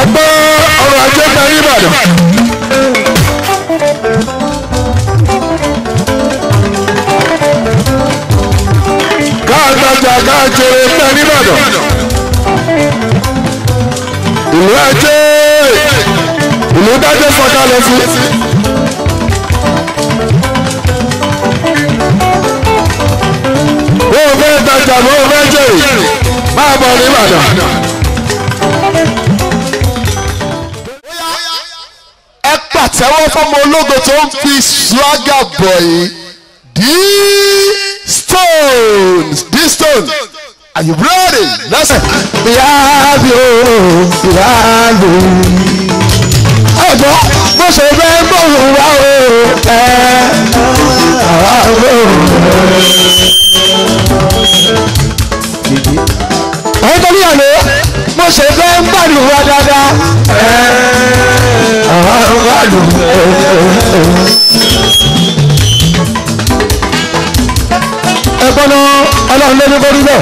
gbọ́ ọrọ̀ ajé ta ní ìbàdàn. káàkiri káàkiri ta ní ìbàdàn. ìlú ajé ìlú dájọ́ sọ̀kalẹ̀ fún. bó o fẹ́ tajà bó o fẹ́ jèrè máa bọ̀ ní ìbàdàn. ẹ pàtẹ́wọ́ fọmọ ológo tó ń fi swagger bọ̀ yìí D-Stones D-Stones are you ready? lẹ́sẹ̀. ìyáàbí o ìyáàbí. ọ̀dọ́ bó ṣe fẹ́ gbóhùn wá o ẹ àwa gbóhùn rẹ̀. ẹ̀yin tó níyàwó bó ṣe fẹ́ ń gbàdùn wá dáadáa ẹ àwa gbàdùn rẹ̀. ẹ̀gbọ́n náà ọlọ́run ló ní kó rí bẹ́ẹ̀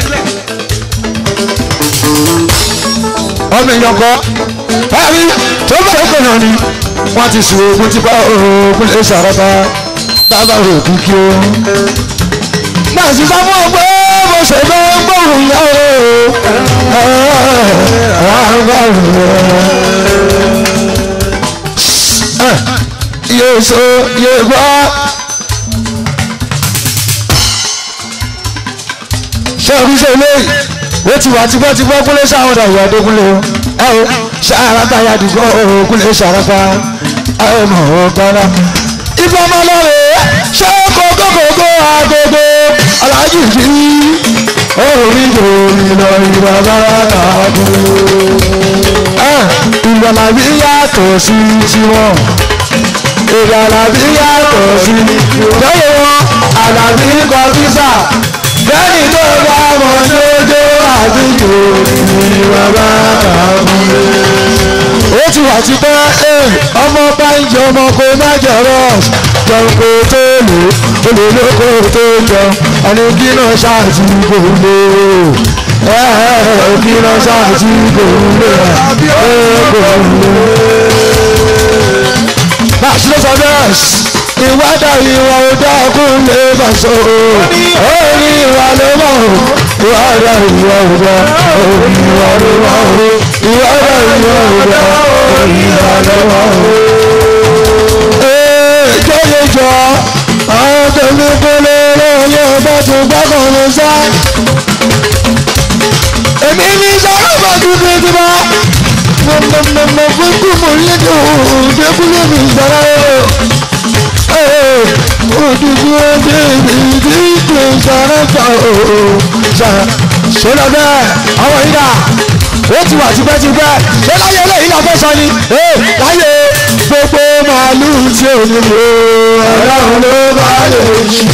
ọmọ èèyàn kọ ẹ̀rí tó bá yẹ kọ̀ọ̀nà ni wọ́n ti sùn ogun ti bá ogun lè ṣàrọ́bà dábàá rò kíkí o. náà sì sọ fún ọ pé mo ṣe fẹ́ gbóhùn yá o yóò so yóò gbọ́. ṣé o fi ṣe eléyìí ó ti wà tipẹ́tipẹ́ kúnlé sáwọn ọ̀dà ìwà dókúnlé o ẹ o ṣàràbà ya dùgbò òkúnlé ṣàràbà ẹ ò mọ̀ ọ́ gbọ́dá. ifá máa lọ rè é ṣé kókókókó agogo aláàjì jí orí lórí lọ ìwà bára kàdó. ìgbàlàbí yàtọ̀ sí tiwọn ìgbàlàbí yàtọ̀ sí lọ́yẹ̀ wọn àlàbí kọfíṣà lẹ́yìn tó bá mọ̀ lójó àdúgbò ní bàbá àmúlé. ó ti wà ti pẹ́ ọmọ bá ń jẹ ọmọ kó má jẹ rọ́ọ̀sì jẹun kó tó lò ó lè lóko tó jẹun ẹni kí náà ṣáàtì kò lè kí náà ṣáàtì kò lè kò lè. bá a ṣe ló sọ bẹ́ẹ̀ ìwádà ìwà ọdọ ọkùnrin lè bà so orí ìwà ló mọ̀ ìwádà ìwà ọdọ orí ìwà ló mọ̀ ìwádà ìwà ọdọ orí ìwà ló mọ̀. ee jọyọjọ àwọn tèmi kúlẹ̀ lóye ọba tó gbàgbọ́ ló sá. èmi ní sọ́kọ̀ bá dúdú ti bá mọ̀mọ̀mọ̀ fún kùmù lédè òde kúlẹ̀ mi sára o òdùdú ọdẹ ìdí ìpè sàrẹ́fà ooo ṣe lọ bẹ́ẹ̀ àwọn yìí dà ó ti wà tipẹ́tipẹ́ ṣé láyé eléyìí la fẹ́ sọ ni láyé gbogbo màálù tí ò ní lò ọlọ́run ló bá lè ṣe.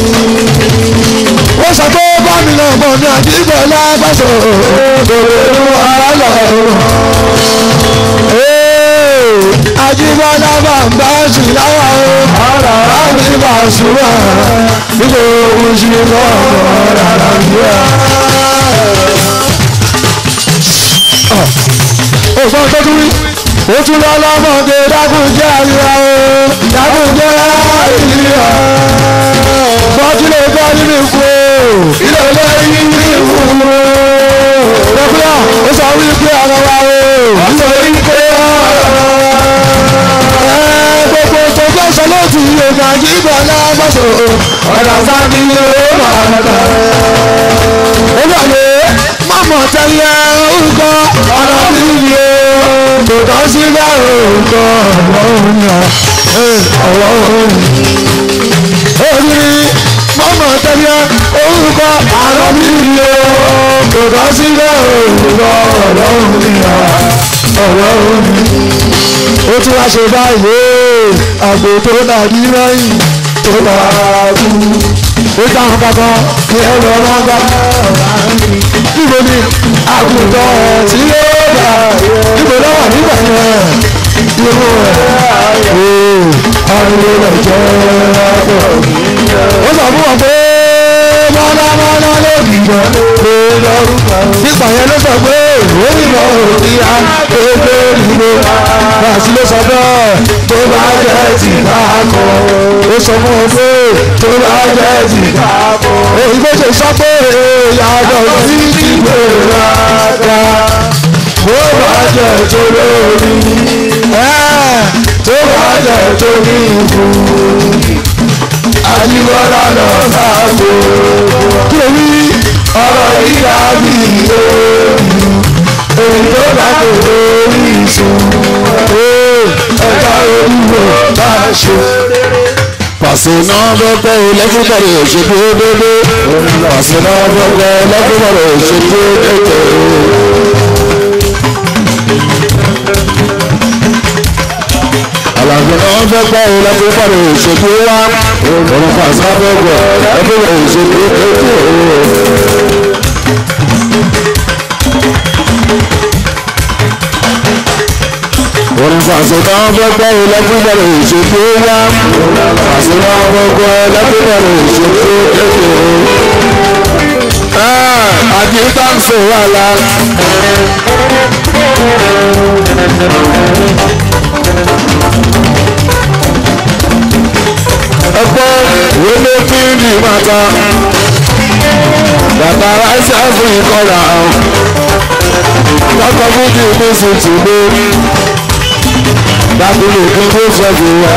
ó sọ pé bámi náà mọ̀ ní àdìgbò lágbàṣọ òdòdó àlọ́ ajibọlá bàbá ṣìláwà o ọ̀rọ̀ àmì bàṣúwà nígbà owó ṣe lọ́wọ́ rárá bíyà. ògbọ́n tó tún rí ó tún lọ lọ́mọdé dákúnjẹ́ àríyá o dákúnjẹ́ àríyá. bọ́tí lè gbọ́ nínú ikú o ilé lẹ́yìn nínú ikú o. dókítà ó sọ wípé ọ̀rọ̀ wa o. ó sọ wípé gbogbo tó fẹ́ sọ lóòtù yorùbá jíbọ̀ lágbàṣọ ọ̀dà sábì yóò máa tẹ̀. ó gbàgbé mọ̀mọ́ tẹ́lẹ̀ orúkọ ọ̀nà bíbí o kò tán sí bá orúkọ ọlọ́run yà ọlọ́run. ó ní mọ̀mọ́ tẹ́lẹ̀ orúkọ ọ̀nà bíbí o kò tán sí bá orúkọ ọlọ́run yà ọlọ́run ó tún wá ṣe báyìí àgbò tó dàbí lẹ́yìn tó bá kú ó dáhùn kankan ní ẹ̀rọ ọlọ́gbà níbo ni àgùntàn tí yóò gbà níbo lọ́wọ́ nígbà yẹn irú ẹ̀ ariwo rẹ̀ jẹ́ ọ̀pọ̀ ó sọ fún wọn pé mọ́nàmọ́ná ló bì jọ gbé lórúkọ. nípa yẹn ló sọ pé òyìnbó ìyá gbogbo ìlú bàtí ló sọ bẹ́ẹ̀ tó bá jẹ́ ti ká kọ́. ó sọ fún ọ pé tó bá jẹ́ ti ká kọ́. òyìnbó ṣe sọ pé yàtọ̀ sí ti gbèrà dá. tó bá jẹ́ tó lórí tó bá jẹ́ tó ní ìbú àjíbọ́lá lọ sáàbò. kí ló wí ọ̀rọ̀ ìyá mi lórí èyí tó bá kò lórí ìsùn ẹ̀ka olúwo bá ṣe. pàṣẹ náà bọ́kọ́ lẹ́kùnkọ̀rọ̀ òṣèlú dédé pàṣẹ náà bọ́kọ́ lẹ́kùnkọ̀rọ̀ òṣèlú dédé. àlàfo náà fẹ́ gbọ́ ọ lẹ́kùnkọ̀rọ̀ òṣèlú wá òun pàṣẹ náà fẹ́ gbọ́ lẹ́kùnkọ̀rọ̀ òṣèlú dédé. òun pàṣẹ náà fẹ́ gbọ́ ọ lẹ́kùnkọ̀rọ̀ òṣèlú wá pàṣẹ náà fẹ́ gbọ́ lẹ́kùnkọ̀rọ̀ òṣèlú dédé. àti táǹsì wà lá. ẹgbẹ́ wọlé fíìmù màtá bàtà ráìsì fún ìkọlà lọ́kọ̀ fújì ní sùtùmí dábìlì kí ló fẹ́ fi wá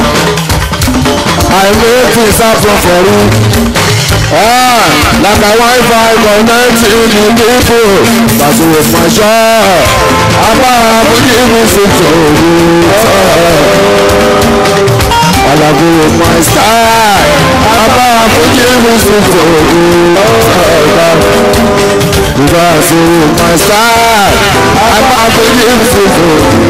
àìmọ́ fi sáfọ̀ fọ̀rú like a wi-fi connecting the people but with my shop apá fújì ní sùtùmí alago my style apá fújì ní sùtùmí because of my style apá fújì ní sùtùmí.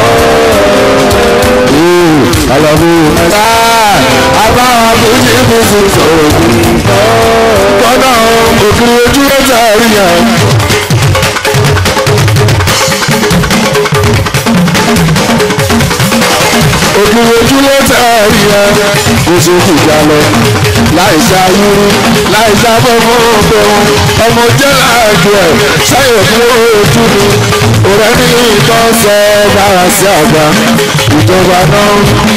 I love you, my God. Abá àbújá ibi tuntun òbí. Kọ́nà òkiri ojú ọjà rí yẹn. Òkiri ojú ọjà rí yẹn. Kò ṣe kìjà lọ. Láì ṣayúrú, láì ṣàfọ́fọ́ òbẹ̀wọ̀n. Ọmọ jẹ́ láàjọ ẹ̀. Ṣáyẹ̀ fún ojú mi. Òrẹ́ ní ìtọ́ sọ dára sí àgbà. Ìjọba náà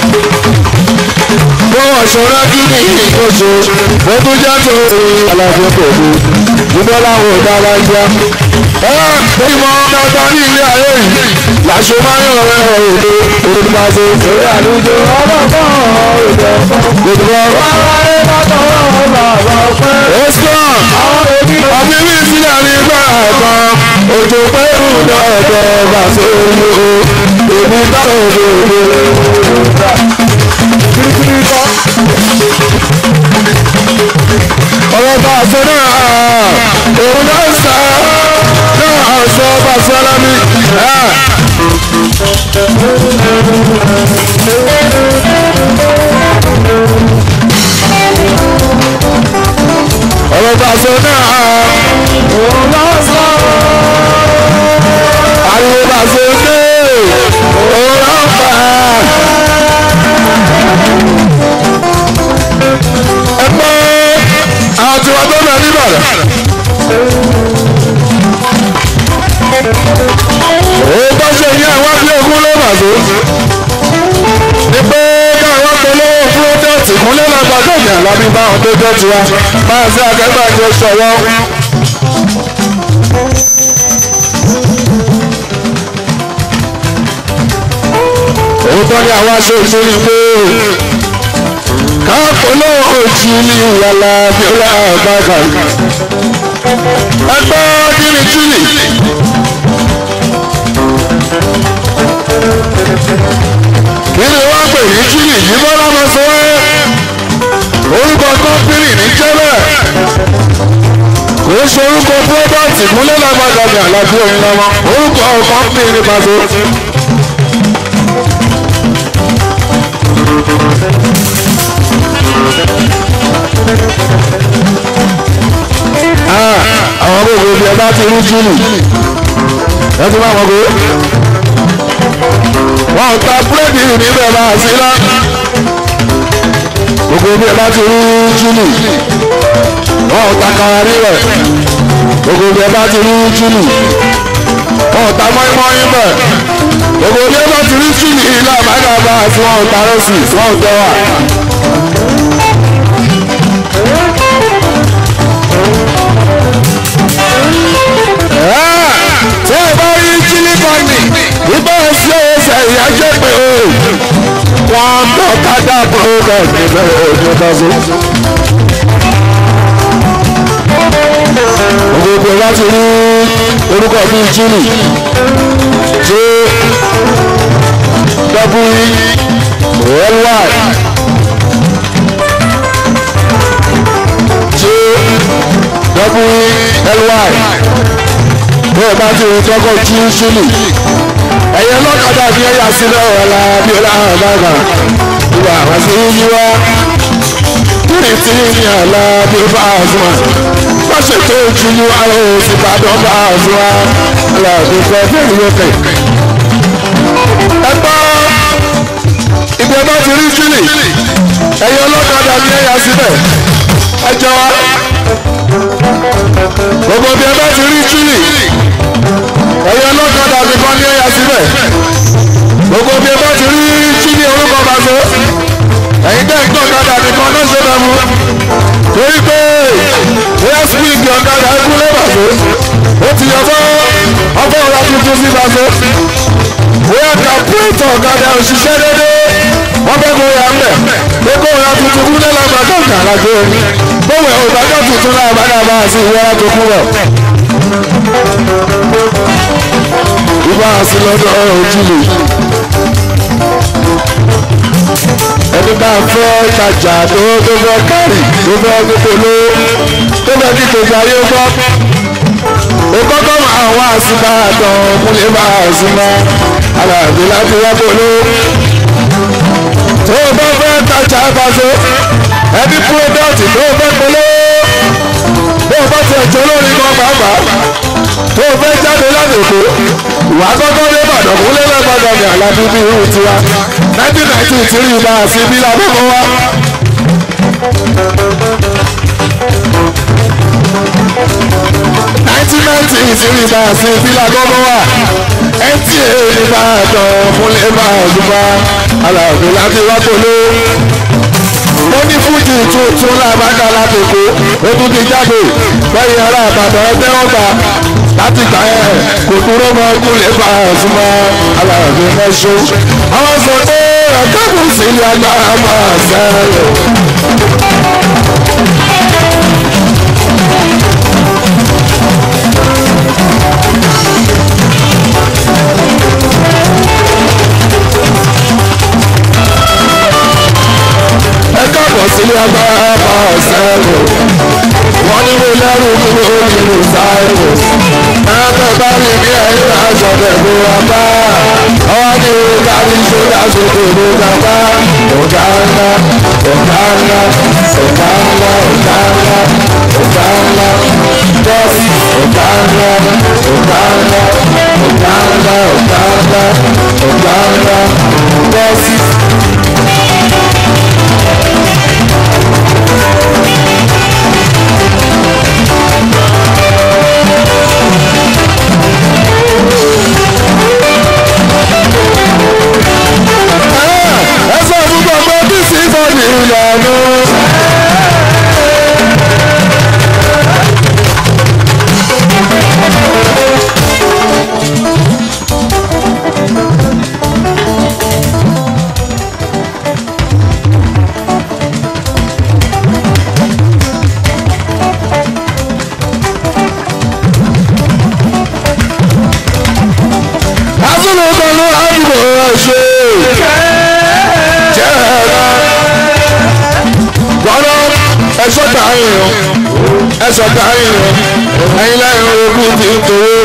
bọ́wọ̀ ṣọ́ra kí ni ìkóso wọ́n tún já tó àlàfo pẹ̀lú ìbọn láwọn ọ̀daràn ajá. ẹ ìmọ̀ dandan ní ilé ayé yìí làṣọ máa ń yàn rẹ̀ òde olùpàṣẹ. Orí àlùjọ ọlọ́gbọ́n òjò fún. gbogbo Bàbá rẹ̀ bàtọ̀ bàbá pẹ́. ẹ̀sán Àwọn òbí wa ọbí mi sílẹ̀ ní gbàrà kan òjò pẹ́rù dọ̀dọ̀ bàṣẹ olú èmi táwọn òde kirikiri kọ́. ọ̀rọ̀ bá a sọ náà òun náà sá náà sọ bá a sọ lámì. ọ̀rọ̀ bá a sọ náà Òun lọ sọ. ariwo bá a sọ dé òun náà fà á. ẹ pé àwọn tí wọ́n tó lọ níbàdàn. òun tó ṣe yẹn wá bí ogún ló mà tó. ní pé káwọn polówó púródẹ́ẹ̀tì kúnlẹ̀ lágbàdo ìyá lábí báwọn tó jẹ́ tiwa máa ṣe akẹ́gbàjọ ṣọwọ́. òótọ́ ni àwọn aṣọ ìṣòrí pé káàpọ̀lọ́ òjì ní ìyàlá bíọ́lá àbáka ẹgbẹ́ kíni kíni. kíni wọ́n pè ní kíni yìí bọ́lá máa sọ ẹ́ orúkọ kọ́pìnì ní jẹ́lẹ̀ kò ń ṣe orúkọ pírọ́dọ̀tì kúnlẹ̀ lágbàdàn ní àlàbí òun lọ́wọ́ orúkọ kọ́pìnì ní pàṣẹ. àwọn gbogbo ibi ẹ bá ti rí júlù ẹ ti máa wọ́n gbé wọn ò ta búrẹ́dì níbẹ̀ máa sí lá gbogbo ibi ẹ bá ti rí júlù wọn ò ta kara níbẹ̀ gbogbo bí ẹ bá ti rí júlù wọn ò ta mọ́ínmọ́ín bẹ̀ gbogbo bí ẹ bá ti rí júlù ilé àbájáde àti wọn ò ta rẹ́sì wọn ò tẹ́wà. tí ẹ bá rí jílí bọ́ọ̀nì nígbà tí ó ṣe ìyájọ́ pé o wọ́n ń bọ̀ kádà program níbẹ̀ òde bọ́sọ̀. gbogbo láti rí orúkọ bíi jílì j w ly j w ly bẹ́ẹ̀ bá ti rí tọ́kọ̀ jí jílì ẹ̀yẹ lọ́kadà ní ẹ̀yà sílẹ̀ ọ̀la bí ó láhàn bàbà ìwà àwọn sí yíwá kíni tí ní àlá bí ó bá a fún wa wọ́n ṣètò ìjìnlẹ̀ àwọn òsì bàdàn bá a fún wa aláàbò fẹ́ fẹ́ ìyókè. ẹ gbọ́ ìgbẹ́ bá ti rí jílì ẹ̀yẹ ọlọ́kadà ní ẹ̀yà sílẹ̀ ẹ jọ wa gbogbo bí ẹ bá ti rí jílì ẹ̀yẹ ọlọ́kadà nìkan ní ẹ̀yà síbẹ̀ gbogbo bí ẹ bá ti rí jílì orúkọ bá so ẹ̀yin tẹ́ ń gbọ́ ọ̀kadà nìkan náà ṣe bẹ̀ mú torí pé bóyá spíìkì ọ̀kadà ẹkú lẹ́bà so ó ti yọ fọ́ ọkọ̀ ọ̀la tuntun sí bá so bóyá kàpúrẹ́tọ̀ ọ̀kadà òṣìṣẹ́ dédé wọ́n fẹ́ kó ya mẹ́ pé kó ya tuntun kú lẹ́la gbàgbọ́ kàrà tó bówẹ̀ ògbàgbọ́ tuntun náà bá dà bá a sí ìwọ́ra tó kú rẹ̀ ibà sí lọ́dọ̀ ojúlé ẹni bá fẹ́ tajà tó tó fẹ́ kárì tó fẹ́ gbogbo tó fẹ́ kí gbogbo ayé gbọ́ ó kọ́kọ́ máa wá síbá tán múlẹ̀ bá síbá aláàbí láti wá polo tó bá fẹ́ tajà ìbáṣe ẹbí púrọ́dọ̀tì tó fẹ́ polo bó o bá ti ẹ̀jọ́ lórí kan pàápàá tó o fẹ́ jáde láti èkó ìwà kọ́kọ́ dé ìbàdàn kó lé lẹ́gbàdàn ní àlàbí bí irú tiwa nineteen ninety three ibà àti ibi làbọ̀kọ̀ wa. nineteen ninety three ibà àti ibi làbọ̀kọ̀ wa nta nìbàdàn múlẹ̀ bá àdúgbà aláàbò láti wá polo ó ní fújì tuntun làbákà látòkó ó tún ti jáde lẹ́yìn ará àbàdàn ẹgbẹ́ ọgbà láti gbà ẹ̀ kò dúró mọ́ kúlẹ̀ bá a súnmọ́ aláàbò mẹ́ṣọ́. àwọn sọ pé ẹ̀kẹ́kùn sí ilé agbára máa sẹ́yìn. káàbọ̀ sílé agbára bá ọ̀sẹ̀ rò wọ́n ní mo lẹ́rù mi ò ní mo sáré ẹ̀ẹ́dẹ̀ bá rí bí ẹ̀yìn aṣọ tẹ̀gbọ́ wa bá ọwọ́ ní o kárí sódà sókè ló ga bá ọ̀gá ńlá ọ̀gá ńlá ọ̀gá ńlá ọ̀gá ńlá ọ̀gá ńlá bọ́ọ̀sì ọ̀gá ńlá ọ̀gá ńlá ọ̀gá ńlá ọ̀gá ńlá ọ̀gá ńlá bọ́ọ̀sì. ẹ sọ fún gbogbo bí sí bọ́ọ̀lì ìlànà. Azúlù kan ló àdúgbò ẹ̀ ṣe. Jẹ́ ẹ̀rọ. Gbọ́dọ̀ ẹ̀ṣọ́ gbà yín o. Ẹ̀ṣọ́ gbà yín o. Ẹyin lẹ́yìn ogún ti ń tòwó.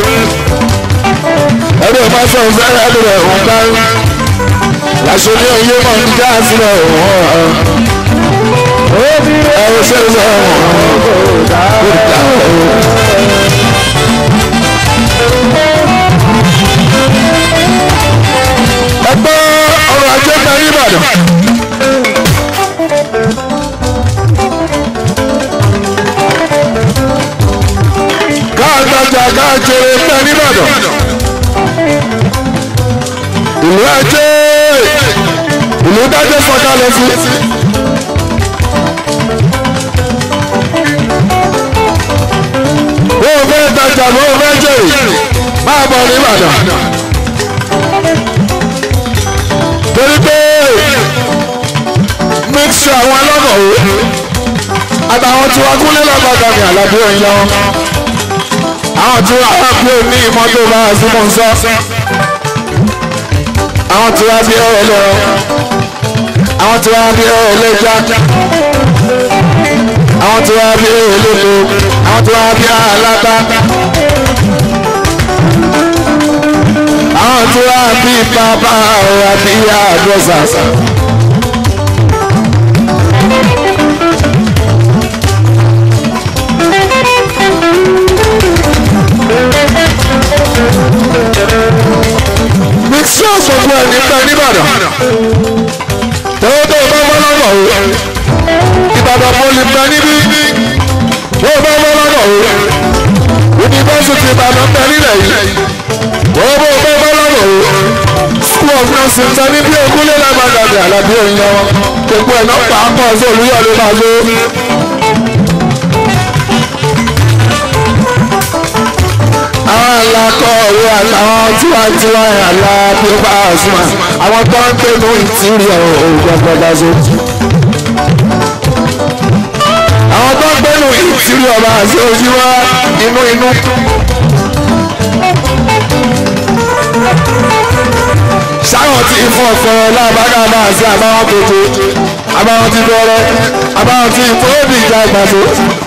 Ẹ̀rọ ìbá sọ fẹ́rẹ́ ẹ̀rọ ẹ̀hún dárí. Làṣọ ní oyé mọ̀ ní gáàsì rẹ̀ òun ọ̀hún. Ẹ̀rọ ṣe ń sọ ọ̀hún. Kò dá ọ̀hún. ẹgbẹ́ ọrọ̀ ajé parí ìbàdàn. káà ìlú dájọ́ sọ̀kalẹ̀ sí. bó o fẹ́ tajà bó o fẹ́ jèrè máa bọ̀ ní Ìbàdàn. torí pé mixture àwọn ọlọ́nà o àtàwọn tí wọ́n kúnlé lọ́gbàdà ní àlàbí òyìn lọ́wọ́ àwọn tí wọ́n wá pé ní ìmọ́tò bá a sí mọ̀ ń sọ àwọn tí wọ́n bí ọ̀rọ̀ lọ́rọ̀ àwọn tí wọ́n bí ọ̀rọ̀ lẹ́jà àwọn tí wọ́n bí ọ̀rọ̀ lẹ́lẹ́ àwọn tí wọ́n bí aláta àwọn tí wọ́n bí bàbá ọ̀rọ̀ àti ìyá àdọ́sà. mixture gbogbo ẹ̀ nígbà nìbàdàn tẹ́wọ́ tó bá bọ́ lọ́nà o ìbàdàn poli bẹ níbí wọ́n bá bọ́ lọ́nà o yunifásitì ìbàdàn bẹ nílẹ̀ yìí wọ́n bó bá bọ́ lọ́nà o school of nursing sọ níbi ogúnlé lágbàdàn ní àlàbí òyìn lọ́wọ́ gbogbo ẹ̀ náà pàápàá sí olúyọ̀lé máa lé. àwọn alákọ̀ọ́wé àtàwọn tiwantiwa àlá bí ó bá àṣùmá àwọn tó ń gbé ní ìtìrìọ̀ ògbọ́gbọ́dá so. àwọn tó ń gbé ní ìtìrìọ̀ bá àṣẹ ojú wa inú inú. sáwọn tí fún ọ̀fẹ́ lábàgà bá àṣẹ àbáwọn tètè àbáwọn ti bẹ̀rẹ̀ àbáwọn ti fóònù ìjà ìgbàdo.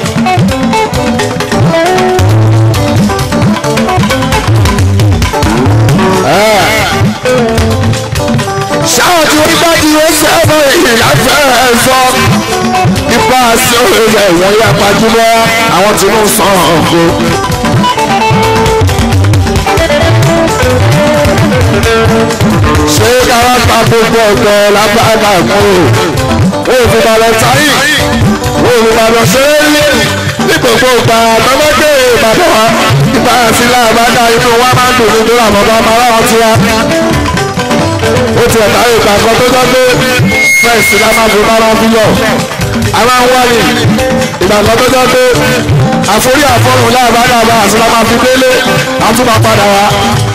ṣáwọn tí wọ́n bá di oṣù ẹ̀fọ́ èyí láfẹ́ ẹ̀ sọ ipa sí òye ìwọ̀n yá pàjùlọ àwọn tí wọ́n sàn ọ̀gbọ́. ṣé káwá pa gbogbo ọ̀gbọ́ lágbàdà mú o ò fi balẹ̀ sáyì o ò fi balẹ̀ ṣeré ní ní gbogbo ìgbà tọ́mọ́dé ìbàdàn wa ìgbà sílẹ̀ àbádá inú wa máa ń dùn nítorí àwọn ọmọ ọmọ aláwọ̀ tiwa ó ti ẹ̀ka ìgbà kan tó jẹ́ pé fẹ́ẹ̀sì la máa fi máa fi yọ a máa ń wáyé ìgbà kan tó jẹ́ pé àforí àfọ̀rùn láàbàdàbà àti la máa fi délé àtúmọ̀ padà wá.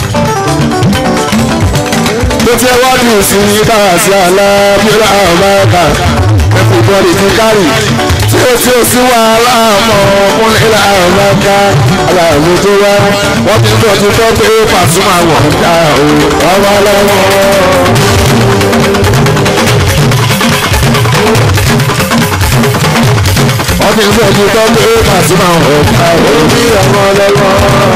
tó ti ẹ wá di ìsìn dára sí alábíọ́lá ọ̀báyọ̀ká everybody ti kárì tí ó tí ó sí wàhálà mọ́ ọkùnrin ọ̀báyọ̀ká aláàbò tó wá wọ́n ti ń tọ́jú tó pé Pasuma wọ̀ ń dá o ọmọ lọ́wọ́. wọ́n ti ń tọ́jú tó pé Pasuma wọ̀ ń dá o bí ọmọ lọ́wọ́.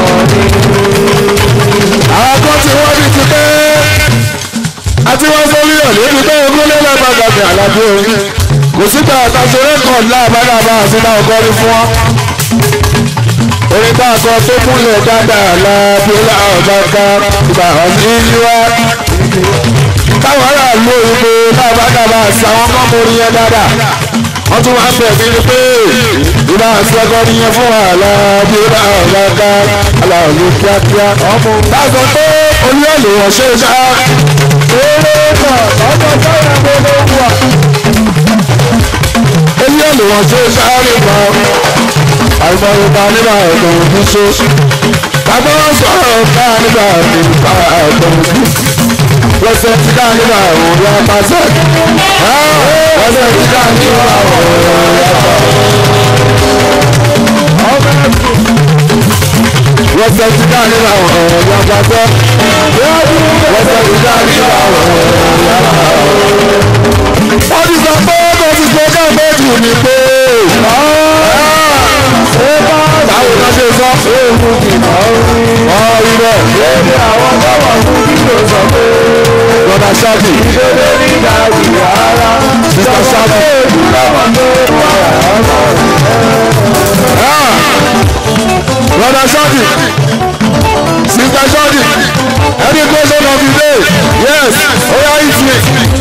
àwọn kan tí wọ́n ti ti pé àti wọ́n sórí ọ̀lẹ́ ti pé ogún lé lọ́gbàgbà ní àlàbí orin kò sígbà àtàṣe rẹ́kọ̀dì láàbàdàbà àti náà kọ́rí fún wọn orin tá a kọ tó kúnlẹ̀ dáadáa lábíọ́lá ọ̀bàkà ìgbà ọ̀sìn yíwá. táwọn aráàlú òyìnbó lábàdàbà àti àwọn kọ́mọ orin yẹn dáadáa. wọ́n tún wá ń bẹ̀ mí pé ìbá àṣẹkọ́ nìyẹn fún wa lábíọ́lá ọ̀bàkà aláàlú kíákíá. táàgọ̀ pé olúyọ̀lẹ̀ wọ̀ ṣe é ṣá. eré náà lọ́jọ́ sọ́yà gbogbo wà. olúyọ̀lẹ̀ wọ̀ ṣe é ṣá nípa àìmọye ta nígbà ẹ̀gbọ́n òbí ṣe bàbá wọn sọ̀rọ̀ ká nígbà nígbà ẹ̀gbọ́n òbí wọ́sẹ̀ tí ká nígbà òun yá pàṣẹ wọ́sẹ̀ tí ká nígbà òun yá pàṣẹ wọ́sẹ̀ tí ká nígbà òun yá pàṣẹ wọ́sẹ̀ tí ká nígbà òun yá pàṣẹ. wọ́n ti sọ pé kò sí pé ká méjì ní pé báwo ló ṣe sọ. Ewu kìnnà orí. Ọ̀rí bẹ̀. Lébi àwọn tọ́wọ̀ fún kílò sọ pé. Bọ́dà Ṣáàkì. Ìdílé ní ìdájì rárá. Sísá Ṣáàkì. Èébú lọ́wọ́ tó wà ọmọ rẹ̀. Bọ́dà Ṣáàkì. Sísá Ṣáàkì. Any question of the day? Yes. Oya eat me.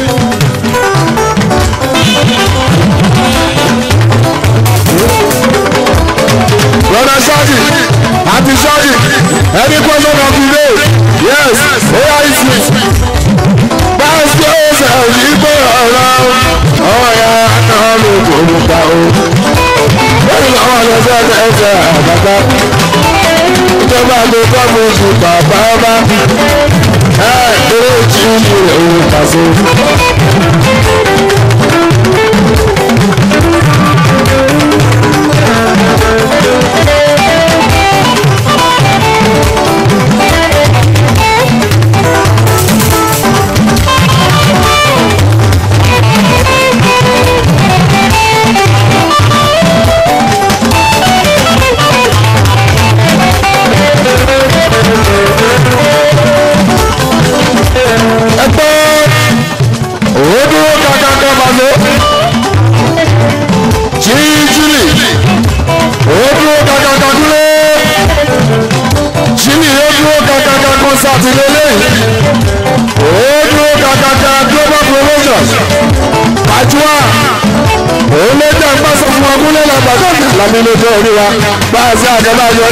Brother Shadi, Auntie Shadi, any question of the day? Yes, oya eat me. Báyọ̀ sí ọ̀sẹ̀ òyìnbó jẹ àgbàgbà ìjọba ló kọ́ mi ju bàbá ọba ẹ eré tí ó ní òun pàṣẹ. ẹgbẹ́ òun dúró kankan pàṣẹ. jíjìlì òun dúró kankan dúró. jíjìlì yóò dúró kankan kọ́nsáàtì lélẹ́yìn. òun dúró kankan global promotions. pàjùwà òun ló jẹ́ ìpàṣẹ fún ọkùnrin lọ́gbàdàn lámì lójú orí wa bá a sí àgẹ́bàjọ́.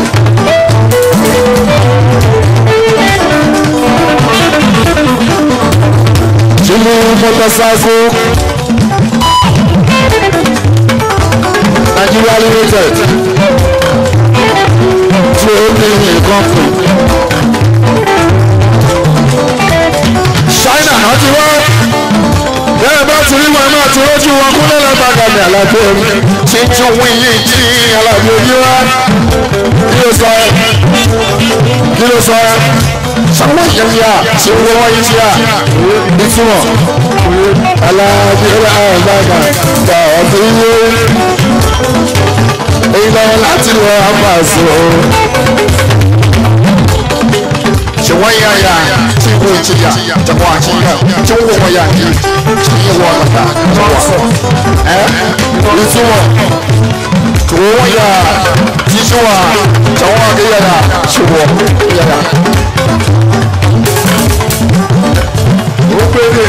Jimmy Motorcycle Nigeria Limited Trading Company China náà ti wá bẹ́ẹ̀ bá ti rí wọn náà ti rójú wọn kúnlẹ̀ lágbàgà ní àlàbí omi tí tí wọ́n yí tí àlàbí omi wá kí ló sọ ẹ́ kí ló sọ ẹ́ sáwọn yẹn yá tí wọ́n wọ́n yí sí à ìtumọ̀ aláàbí aláàbàgà gbà ọ̀dún yé èyí lọ láti lọ àpàṣẹ o. tí wọ́n yá yá tí wọ́n ti yá tí wọ́n àti yá tí wọ́n wọ́n yá kí tí yẹ wọ́n lọ́ta tí wọ́n ẹ́ ìtumọ̀ tí wọ́n yá tí tí wọ́n tí wọ́n àti yá tí wọ́n yá. ó péré.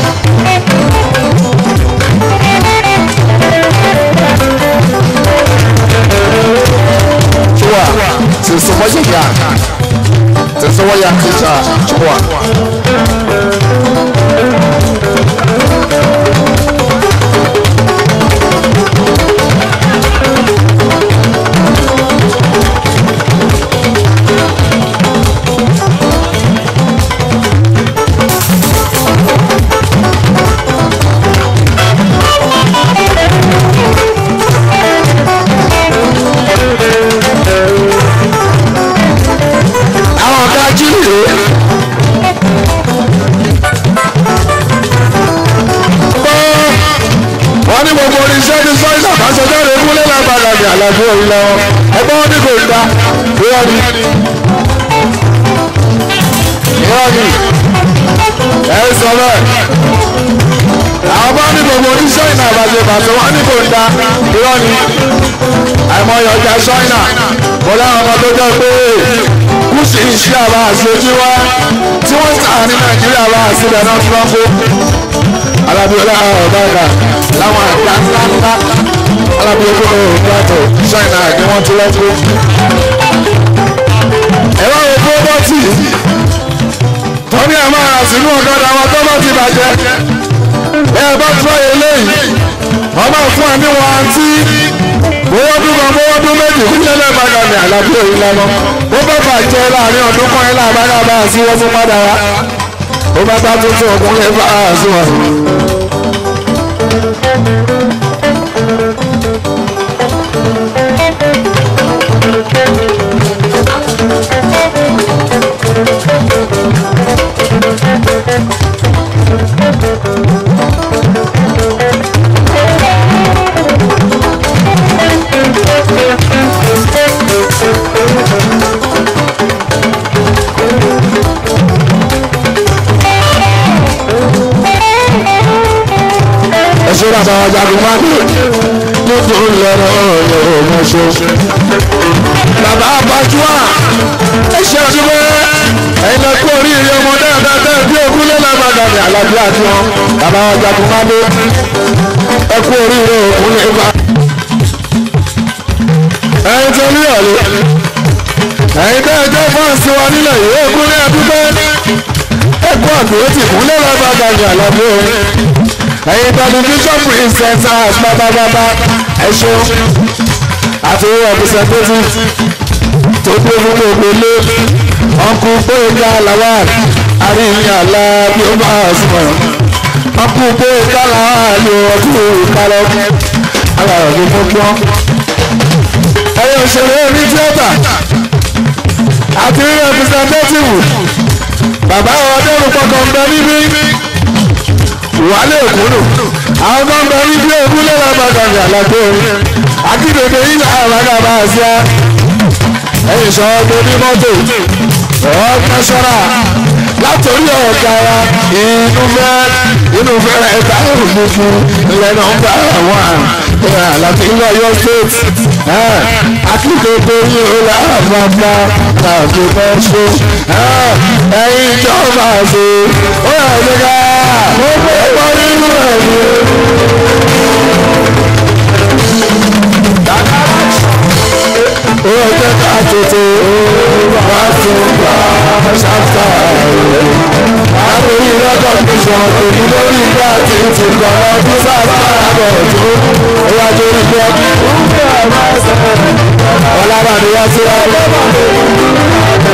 Chua, c'est ce moyen ya. C'est ce moyen qui ça, chua. àwọn ọ̀gá jíìrè. wọ́n ní gbogbo oníṣẹ́ ní sọ́yìn àbáṣọjáde kúlẹ̀ lágbàdà ní àlàfo òun lọ ẹgbẹ́ wọn ní kò dá irọ́ ni irọ́ ni ẹ sọ bẹ́ẹ̀ àwọn bá ní gbogbo oníṣẹ́ ìnà àbáṣe bàtọ́ wọn ní kò dá irọ́ ni àìmọye ọjà ṣọ́ìnà mo láwọn ọmọ tó jẹ́ pé kùsì iṣẹ́ àbá àṣojú wa tí wọ́n ń tà ní nàìjíríà bá àṣìbẹ̀ náà tí wọ́n kó alábíọ́lá ọ̀gáàgà láwọn àgbà ńláńlá alábíọ́lá ọ̀gáàgà ṣọ́ìnà ni wọ́n ti lọ́ kó. ẹ̀rọ wo pírọ́bọ́tì tọ́ni ẹ̀ máa rà sínú ọ̀gádà wọn tó bá ti bàjẹ́ ẹ̀ bá tọ́ eléyìí wọ́n máa fún ẹ ní wọn àǹtí bówó dúkan bówó dún méjì kúlẹ̀ lẹ́ẹ̀bàdà ní àlàbí òyìn lọ́mọ ó bá bàjẹ́ láàrin ọdún kan yín láàbàdà bá a sí wọ́n fún padà wá ó bá bá tuntun ọkùnrin bá a sí wọn. ẹ̀ṣọ́ bàbá wa jagun máa ní nítorí lọ́rọ̀ ọ̀rọ̀ ọmọṣọ́. bàbá abájúwà ẹ̀ṣẹ́ ọdúnwẹ́ ẹ̀yin lọ kú oríire ọmọ dáadáa tẹ́ bí ogún lé lágbàdà ní àlàbí àti wọn bàbá wa jagun máa dé ẹ kú oríire òkú ní ibà. ẹ̀yin tó ní ọ̀lẹ́ ẹ̀yin tẹ́ ẹjọ́ fọ́ọ̀sì wa nílẹ̀ yìí ogún ní ẹdúgbẹ́ ẹ kú àgbèrè tìkúnlẹ̀ lágbàdà ní àlàbí òun ẹ̀yin tẹlifíṣọ̀n princess house bábábábá ẹ ṣeun àti representative tó dé fún gbogbo ilé ọkù gbóyèká lawal àríyìn àlá bí ó bá sùnmọ̀ ọkù gbóyèká lawal ọkù kálọ̀ alára ló mú gbọ́n. ẹyẹ òṣèré ní tíátà àti representative bàbá ọdẹ́rù pọkàn ń bẹ níbí wàhálà èkúrò àwọn tó ń bẹ níbí èkú lẹ́la bàgàgà àlàgbé akíndèdè ilẹ̀ àràgàbà àṣà ẹ̀yìn sọ̀rọ̀ tó ní mọ́tò ọ̀ọ́kẹ́sọ́ra látòrí ọ̀gá wa inú fẹ́ inú fẹ́ rẹ̀ ká òòlù fún ilẹ̀ náà ń bá àwọn àrùn àlàfin lọ yọ state akíndèdè yìí ó lè àbàbà tàbí bẹ́ẹ̀ ṣe ẹ̀yìn ìjọba ṣe ó yà ṣe ká ẹ̀kọ́ nínú ẹ̀mí. ó jẹ́ ká tètè wá tún gbà ṣáfà rẹ̀. Àtòrí rẹ́kọ̀d ní sọ̀rọ̀ tòní lórí ìgbà tí ń ti kọ̀ ọdún sáfà àbọ̀ tó ó wá torí pé ọlábàdé wá sí ọlọ́bàdé.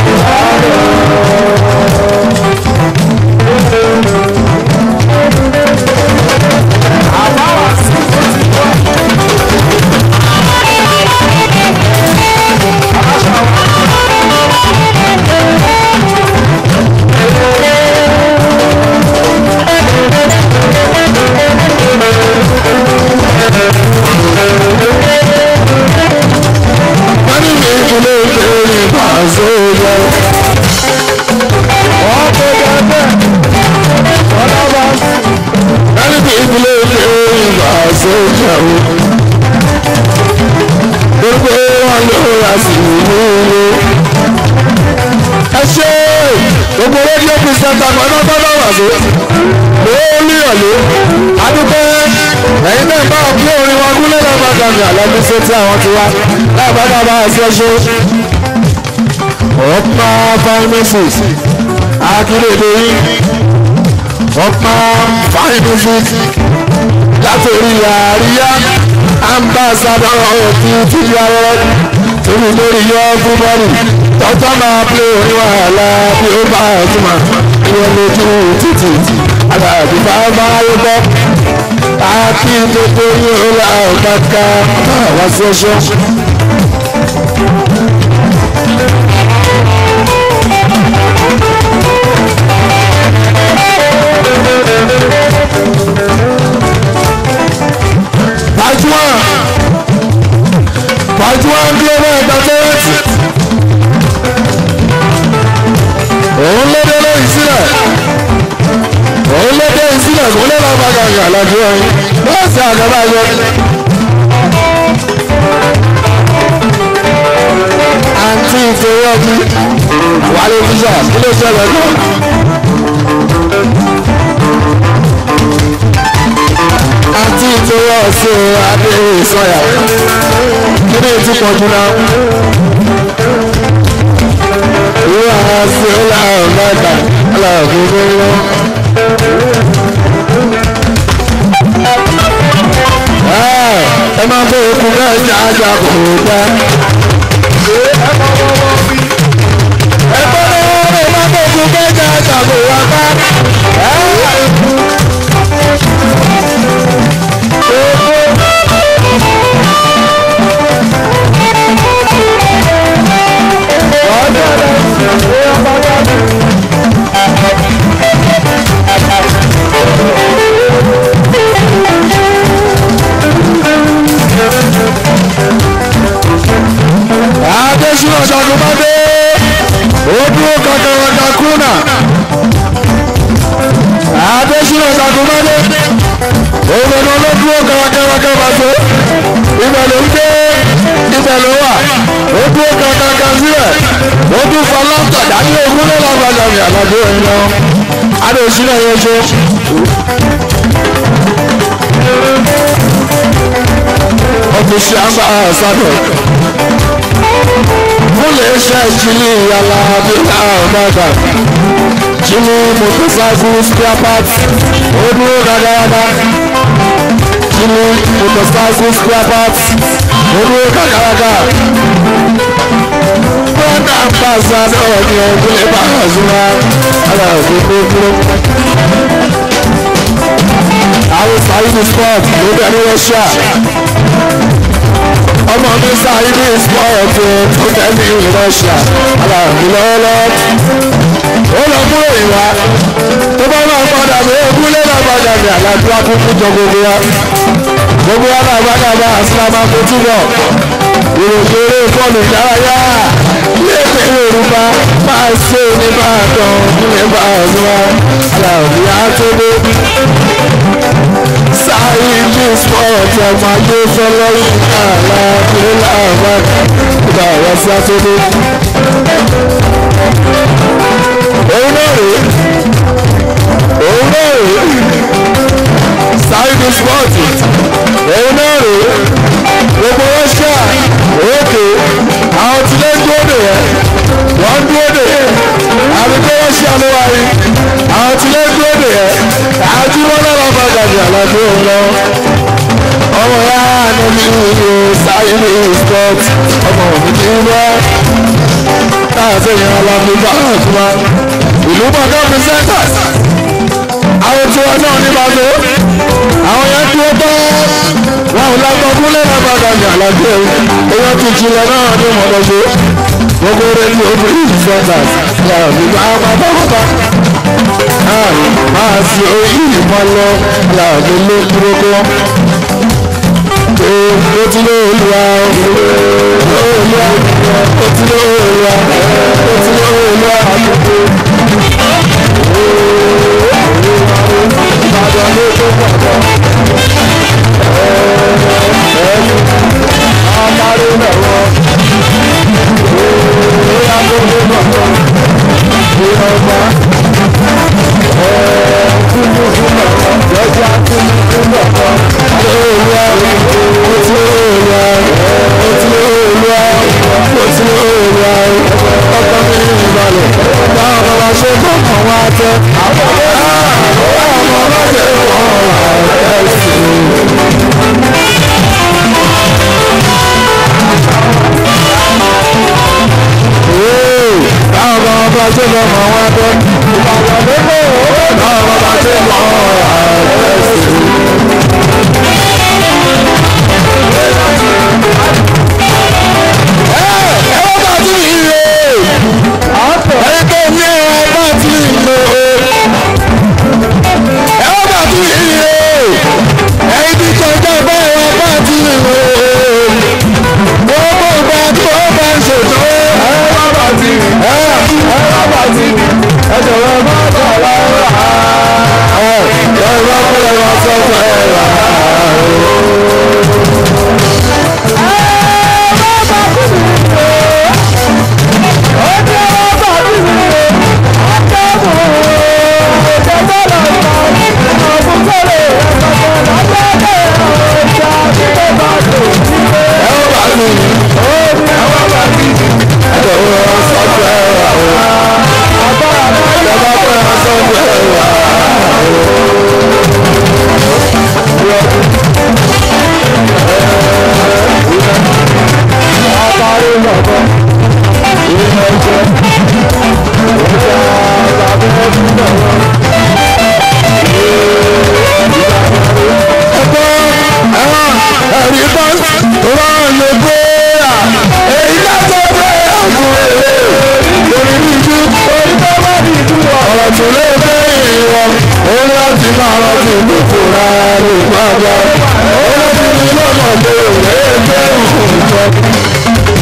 wọ́n ní mi ìdílé ìkéyìn pàṣẹ yẹ. ọ̀pọ̀ gẹ́gẹ́ ọlọ́ba wọ́n ní mi ìdílé ìkéyìn pàṣẹ yẹ o. gbogbo wọn ló ra sí ìlú ilé. ẹ ṣe gbogbo rédíò pírísẹ́ńtà pẹ̀lú ọgbọ́dọ̀ wà sí. lórí ọ̀lẹ́ adúpẹ́ ẹ̀yin náà bá ọ̀pẹ́ orin wọn gúnlẹ̀ lọ́gbà gàmì àlọ́bí ṣe tí àwọn ti wá láìpẹ́ bá a ṣe ṣe. ọ̀pá pharmacist akíndèdè yìí ọ̀pá pharmacist látòrí àríyá ambassador ti ti yàrá torí lórí yọ fúnbọ́ọ̀lù tọ́tọ́ máa pé orin wàhálà bí ó bá ọ̀túnmá ìwọ̀n lójú títì àgbàdo bá bá yọ bọ́ àti gbogbo yóò la ọ̀kàkà wá sí ọṣọ. Pàjùwà Pàjùwà global entertainment òun ló dé lóyún sílẹ̀ òun ló dé ìsílẹ̀ kó lè lọ́ọ́ bá gàgà lọ́dún ọ̀hún bẹ́ẹ̀ sí àgbàbà yọ. àǹtí ìfowó ọbí wálé fíṣà kí ló ṣẹlẹ̀ náà. àǹtí ìfowó ọ̀sẹ̀ adé ìsọ̀yà kí ni ti pọ̀ jù náà. ìwà àṣẹ ọ̀là ọ̀gbàgbà ọ̀là ògbógbó ẹ máa bọ okùn náà ní ajá kò dá. ẹ bọ́ náà ẹ máa bọ okùn náà ní ajá kò wá bá. Adésínà Ṣàgùnmádé ó dúró kankanranka kúnà. Adésínà Ṣàgùnmádé òun ló ló dúró kankanranka bàtó. Ibẹ̀ ló ń gbé ibẹ̀ ló wà ó dúró kankanka sílẹ̀ ó tún fa láńtà dání ogún ló lágbàdà mi àgbàdo ẹ̀ lọ. Adésínà yẹn ṣe. Ọ̀fíìsì àgbà sádọ̀ múlẹ̀ ṣe jíní yàrá bíkà ọ̀dàdà jíní motorcycle spare parts ó dúró dáadáa jíní ìlú motorcycle spare parts olú kàkàràkà brother ambassador ní ọdún ẹ̀bà àzúrà ara òfin tó kúrò. àwọn sàyíní sport ló bẹ̀ ní russia ọmọ mi sàyíní sport tó bẹ̀ ní russia ara òfin lọ́wọ́lọ́wọ́ ó lọ kúrò ìwà tó bá máa padà bí ogún lé náà padà bí àlàáfíà kúkú jọ gbogbo wa gbogbo wa náà padà bá àsìlámà kó túbọ̀ ìròkèrè bọ́ọ̀lù ìdárayá léèpé yorùbá máa ṣe nìbàdàn nípa ọ̀nà àlàáfíà àtọ́gbé sáyidì sport ọmọ ajé fọlọ́yìn àlàáfíà làwọn ìgbà ọ̀rọ̀ sí àtọ́gbé òun náà rèé òun náà rèé sáyidì sport òun náà rèé gbogbo russia òkè àwọn tí lè dúró dè yẹ wọ́n dúró dè yẹ àbíkó russia ló wà yìí àwọn tí lè dúró dè yẹ àti wọn náà lọ bá gàdì àlàfo òun lọ ọmọ ya níbi ìlú sáyidì sport ọmọ mi kì í bọ́ káàsì yẹn alábí bá àtúmá ìlú mọ̀ká presenters àwọn tí wọn náà ní bàtó àwọn yẹn dúró tán wọn ò lágbọ́n kúlẹ̀ lábàdà ní àlàjẹ́ èèyàn ti jìnlẹ̀ náà ní mọ̀lọ́gbọ́ gbogbo rẹ̀ ní obìnrin presenters yàrá mi bá pátápátá máa fi orí ìmọ̀ lọ yàrá mi ló dúró kọ́ ó ti lé olúwa olúwa ó ti lé olúwa ó ti lé olúwa ìbàdàn ló tó pọ̀ pọ̀ amáré lọ́wọ́ ìyá tó tó pọ̀ pọ̀ ìyá ọgbà kúndú fún lọ́wọ́ lọ́jà kúndú fún lọ́wọ́ olúwa ó ti lé olúwa ó ti lé olúwa ó ti lé olúwa ọkọ mi ní ìbàlẹ̀ báwọn bàbá ṣe kọ̀ọ̀kan wá tẹ́ àwọn ọmọ bá ṣe kọ̀ọ̀kan wá tẹ́ sí i. báwọn bàbá bá ṣe kọ̀ọ̀kan wá tẹ́ ìbàlẹ̀ lóko báwọn bàbá ṣe kọ̀ọ̀kan wá tẹ́ sí i. ẹ wọ́n bá ti rí ire ẹ̀yin tó ní ẹ bá ti rí ire ẹ wọ́n bá ti rí ire ẹ̀yin tí kọjá bá ẹ bá ti rí ire wọ́n bó gba tí wọ́n bá ń ṣètò ẹ wọ́n bá ti rí ẹ wọ́n bá ti rí ẹ jọ̀wọ́ ẹ má jọ̀ lọ́wọ́ ẹ ẹ ẹ wọ́n kó ẹ wọ́n sọ fún ẹ rà ẹ wọ́n bá ti rí ẹ wọ́n bá ti rí ẹ jọ̀wọ́ ẹ wọ́n sọ fún ẹ rà ẹ bá kó ẹ wọ́n sọ fún ẹ rà. ẹ̀rí bá rán lè gbéra èyí lásán pé àgbo èrè lórí ìjú orí tó bá ní ìjú ọ̀rọ̀ tó lè gbé ìwọ̀n òun láti máa rántí ìlúkù rárá lè gbàgbà ó láti ní lọ́nà tó lè gbé ìfòjọ́.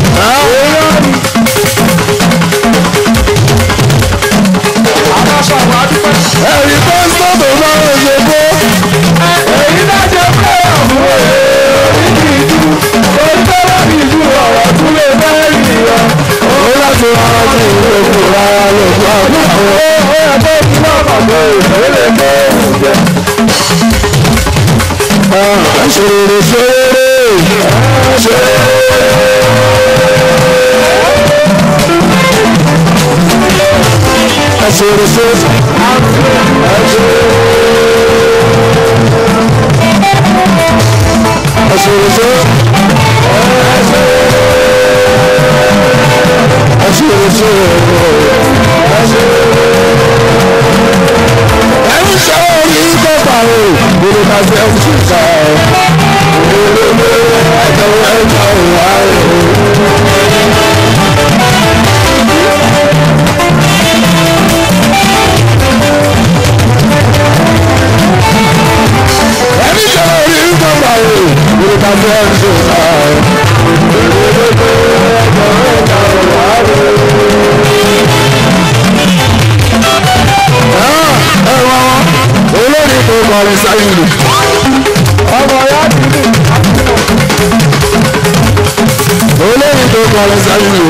ẹ̀rí bá sọ̀tò máa ń ṣe kó èyí lájẹ pé àbúrò èrè ìjú orí tó bá ní ìjú ọ̀rọ̀ tó lè gbé ìwọ̀n òun láti máa rántí ìlúkù rárá lè gbàgbà ó yẹ kó kí náà pàdé ìfẹ́ lè gbé ìjẹ́. Ṣeré ṣeré ṣeré. Ṣeré ṣeré. ẹ̀ṣẹ̀ ẹ̀ṣẹ̀ ẹ̀ṣẹ̀ ẹ̀ṣẹ̀ ẹ̀ṣẹ̀ ṣe orí kẹfà o gbogbo ká ṣe ń ṣe ká o gbogbo ẹjọ ẹjọ wà o. ẹni ṣe orí kẹfà o gbogbo ká ṣe ń ṣe ká o gbogbo ẹjọ ẹjọ wà o. ẹ̀rọ olórí tó kọrin sáyé lò. ọmọ ya ti lè. olórí tó kọrin sáyé lò.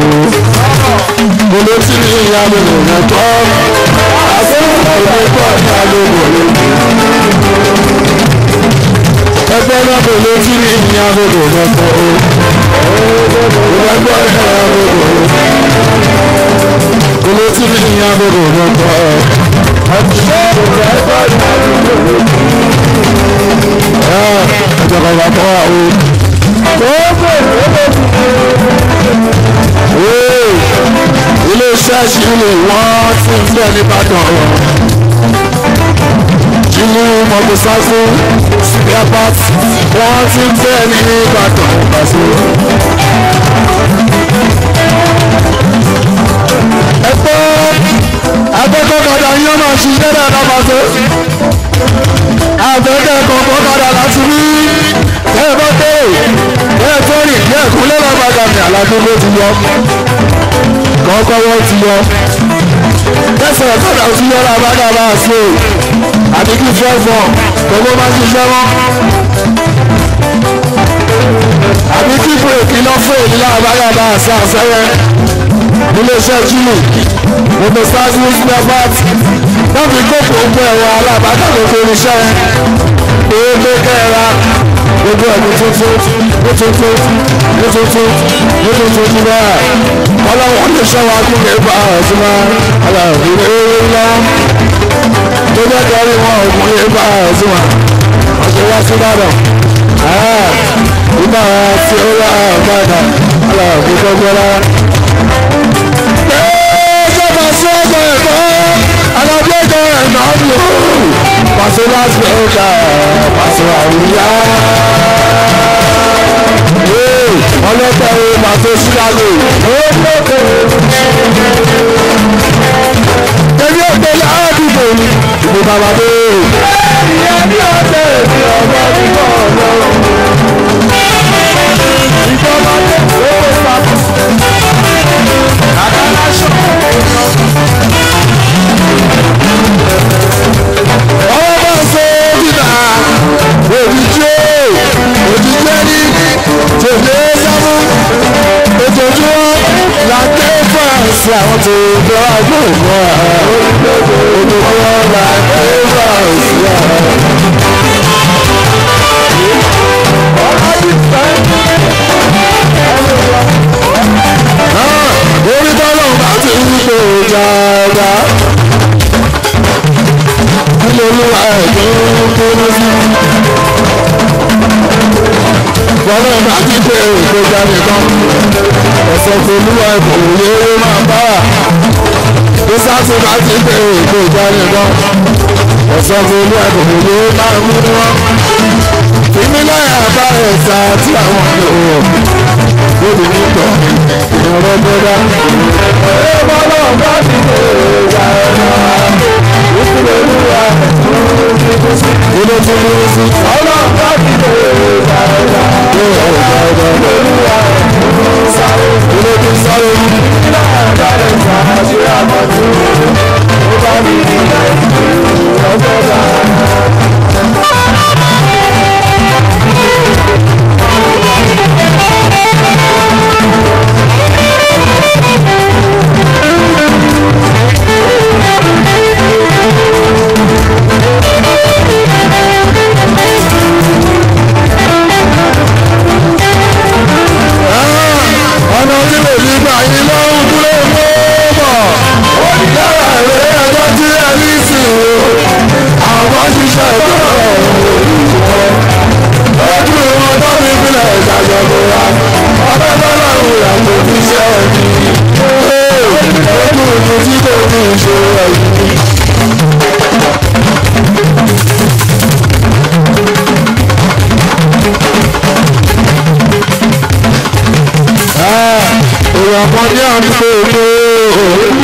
kòló tí ní ìyá mi lò ní tọ́. àbúrò ọ̀rẹ́ tó ọ̀tá ló wọ̀ lójú. ẹgbẹ́ náà kòló tí ní ìyá mi lò ní tọ́. ìgbàgbọ́ ẹ̀rọ mi lò ní tọ́. kòló tí ní ìyá mi lò ní tọ́ ẹjọ kan bá tọ́ wa o. ilé iṣẹ́ ṣìlì wọ́n ti ń bẹ̀ nìbàdàn ṣìlì mọ̀tòsáfù spare parts wọ́n ti ń bẹ̀ nìbàdàn pàṣẹ. ẹ pé akẹ́kọ̀ọ́ kọjá yín máa ṣiṣẹ́ dáadáa pàṣẹ. àbẹ̀kẹ́ kọ̀ọ̀kan padà láti rí ẹ bá tẹ̀lé ẹ tó rìn díẹ̀ kúnlẹ̀ lábàgà ní aládùúgbò ti yọ kọ́kọ́ wọ́n ti yọ tẹ̀sán kọ́dà ti yọ lábàgà bá a ṣe àbí kí fẹ́ fọ́ gbogbo máa ṣiṣẹ́ mọ́ àbí kí bírèkì lọ́ fún èyí lábàgà bá a ṣe àṣẹyẹ iléeṣẹ́ júlù gbogbo stars news network wọ́n fi gbogbo ogun ẹ̀rọ alábàtà gbogbo irinṣẹ́ èébé kẹ́ra gbogbo ẹ̀mí tuntun ní tuntun ní tuntun ní tuntun ní bẹ́ẹ̀ ọlọ́wọ́n lè ṣọ́ wa kí lè bá ọ̀tún mọ́ aláàbí eré ńlá tó jẹ́ kẹrin wọn ògùn lè bá ọ̀tún mọ́ ọ̀sẹ̀ wá sí Ìbàdàn ìgbà tí ó rà ọ̀gbàdà aláàbí gbogbo rárá pàṣẹ ọgbà ẹ̀kọ́ alábẹ́jọ ẹ̀nà lò pàṣẹ láti ọjà pàṣẹ àwùyá. ọlọ́pàá wo pàṣẹ sílágò. tẹ̀lé ọ̀gbẹ́ ládùúgbò ni ìbò bàbá dé. ìyá ní ọ̀tẹ̀ èmi ọmọ nígbà ọlọ́run. ìjọba tẹ̀lé owó sábà. àdàlà ṣọ́ọ̀. ọwọ́ bá ṣe dìnnà òjijì òjijì ní tèlé sámú ojoojúmọ́ la ké fàǹsì àwọn tó bọ́ àgbòkọ́ ojoojúmọ́ la ké fàǹsì àwọn. orí tọ́lọ̀ bá ti ń lò dáadáa ilé olúwa ẹ̀dùn kúrú sí. Bọ́lá bá ti pé èkó jáde kan. Ẹ̀sẹ̀ tó olúwa ẹ̀bùn òye máa bá wà. Bísàtì bá ti pé èkó jáde kan. Ẹ̀sẹ̀ tó olúwa ẹ̀bùn òye máa mú wọn. Ìmílẹ̀ àbá ẹ̀sà tí àwọn ọ̀dọ́ lórí nígbà ìrọ̀rọ̀ bọ́dá. Ẹ bọ́lá bá ti pé èkó jáde kan ilé tí mo ń sí. ọlọ́run bá ti lè ra ẹ̀rọ. ilé ọ̀gá ọ̀gá olúwa sáré. ilé tí sáré mú. ilé ọ̀gá rẹ̀ sáré àmọ́tò. ó bá mi ní ọjọ́ dáa. èèyàn kan ní àdúgbò mi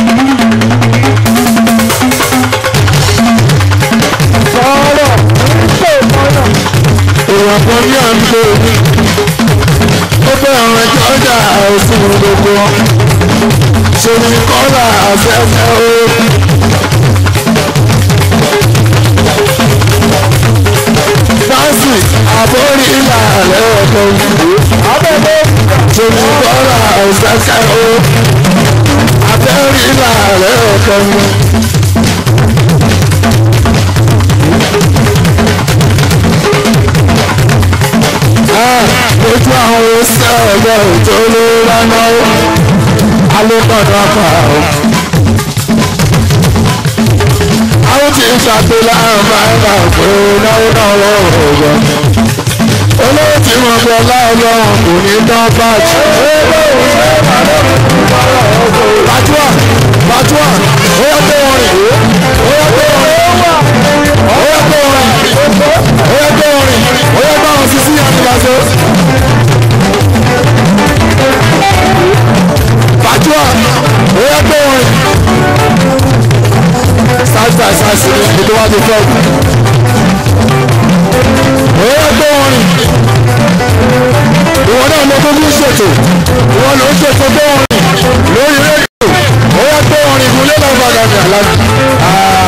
sọ̀rọ̀ nígbè mọ́nà èèyàn kan ní àdúgbò mi ó bẹ àwọn ẹjọ́ ọjà òsì gbogbo ṣe ní kọ́là afẹ́fẹ́ o. Fásì àbórí ìlà rẹ̀ ọ̀dọ́ abẹ́lé ṣe ní kọ́là afẹ́fẹ́ o. Abẹ́rí ìlà rẹ̀ ọ̀dọ́ ojú àwọn oṣù ọ̀gá òjò ló lánà ó alókọ̀dọ̀ apá o. àwọn tí ń ṣàpèlà máa ń bà pé náwó náà lọ́wọ́ ọ̀gọ́. olówó tí mo gbọ́ láọlọ́run kò ní dán báàjì. bàtúwà bàtúwà ó yẹ kó wọn rìn ó yẹ kó wọn rìn ó yẹ kó wọn rìn ó yẹ kó wọn rìn ó yẹ kó àwọn sisi yẹn ti bá so. Bàjúà ó yẹ kó wọn rìn. Side by side sí ni ìdí wá ti fẹ́ òkú. Ó yẹ kó wọn rìn. Ìwọ náà ló tó bí ṣètò. Ìwọ ló ń ṣètò kó wọn rìn lórí rédíò. Ó yẹ kó wọn rìn ìgúnlẹ̀ náà bàgà ní àlá.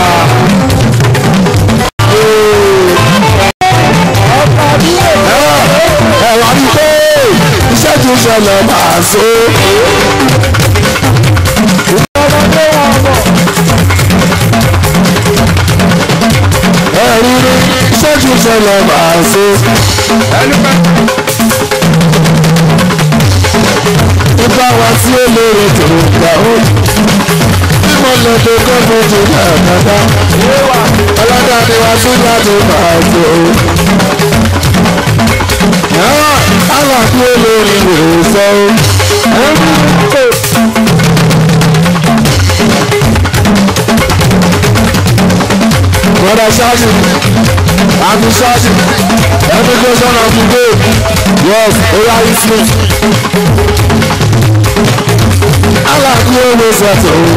Ẹ wá rí pé iṣẹ́ tí ń ṣẹlẹ̀ máa so. ọmọdé wà bọ̀ Ẹ rí rí iṣẹ́ tí ń ṣẹlẹ̀ máa so. Nípa wa tí ó lérè tó gbà ó. Bí mo lọ tó kọ́ mo ti dà dáadáa. Ọlọ́dà ni wá sí láti máa tó. Aláàbí olórí rè sọ ó. Brother Shashi, Auntie Shashi, every question of the day, yes, Oya Islam. Aláàbí olórí sọ̀tọ̀ ó.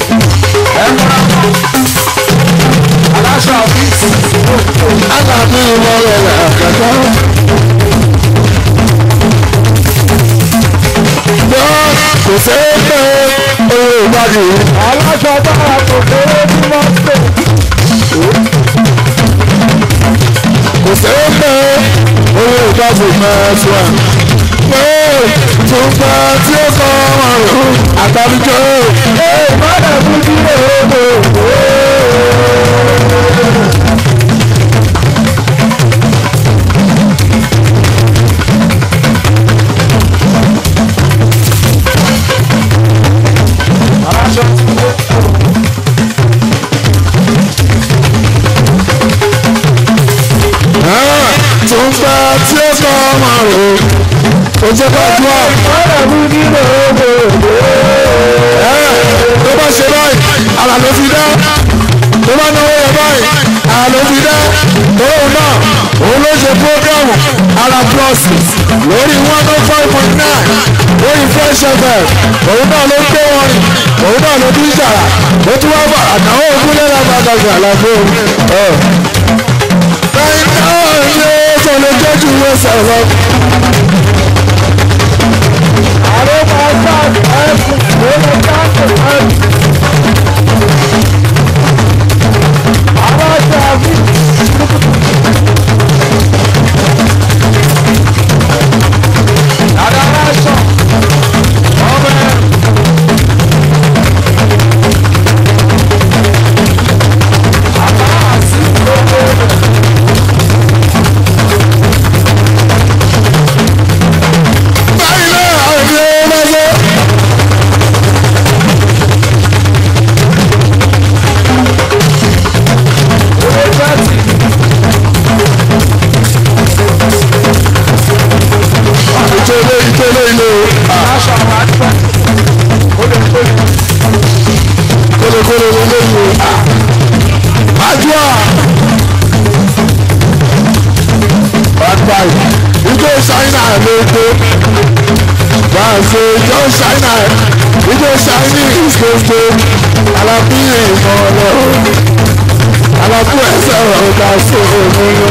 aláṣọ àfíìsì Aláàbí ìmọ̀lẹ̀ làkàtà. Bọ́ kò sẹ́yìn pé owó ìgbàdì aláṣọ bára kò kéré tí wọ́n pè kò sẹ́yìn pé owó ìgbàdì mẹ́sàn-án. Pé tùgbà tí ó kọ́ wọn rò àtàlùjọ́ é ìmọ̀lẹ̀ fún kí lóòótọ́ aláṣọ tí wọ́n tùgbà tí ó kọ́ wọn rò ó jẹ́ gbàdúrà. ìmọ̀lẹ̀ fún kí lóòótọ́ tó bá ṣe báyìí ara ló fi dá tó bá náwó yẹ báyìí ara ló fi dá tóun náà òun ló ṣe programu ara plus lórí one oh five point nine lórí fresh fm òun náà ló gbé wọn rìn òun náà ló bí jàrà ó tún wá bá àtàwọn ògùn lẹ́la gbàgbà àlàfo báyìí náà ní ó lè jẹ́jú ìwé sọ̀rọ̀ àrò máa sáàdì ẹ̀kún lórí káńtì ẹ̀kún aláṣọ àfíìsì dada aláṣọ ọmọ ẹ̀. Àbá àti gbogbo rẹ̀. báyìí náà àwọn ìdílé wọn lọ. ìtòlé ìtòlé ilé kólekóle ilé ìwé àjùà bàbáyì ìjọ ṣáínà ló gbé bá a ṣe ìjọ ṣáínà ìjọ chinese gbogbo alábí ìmọ̀ ọlọ́run alábú ẹsẹ̀ ọ̀gá sí omi lọ.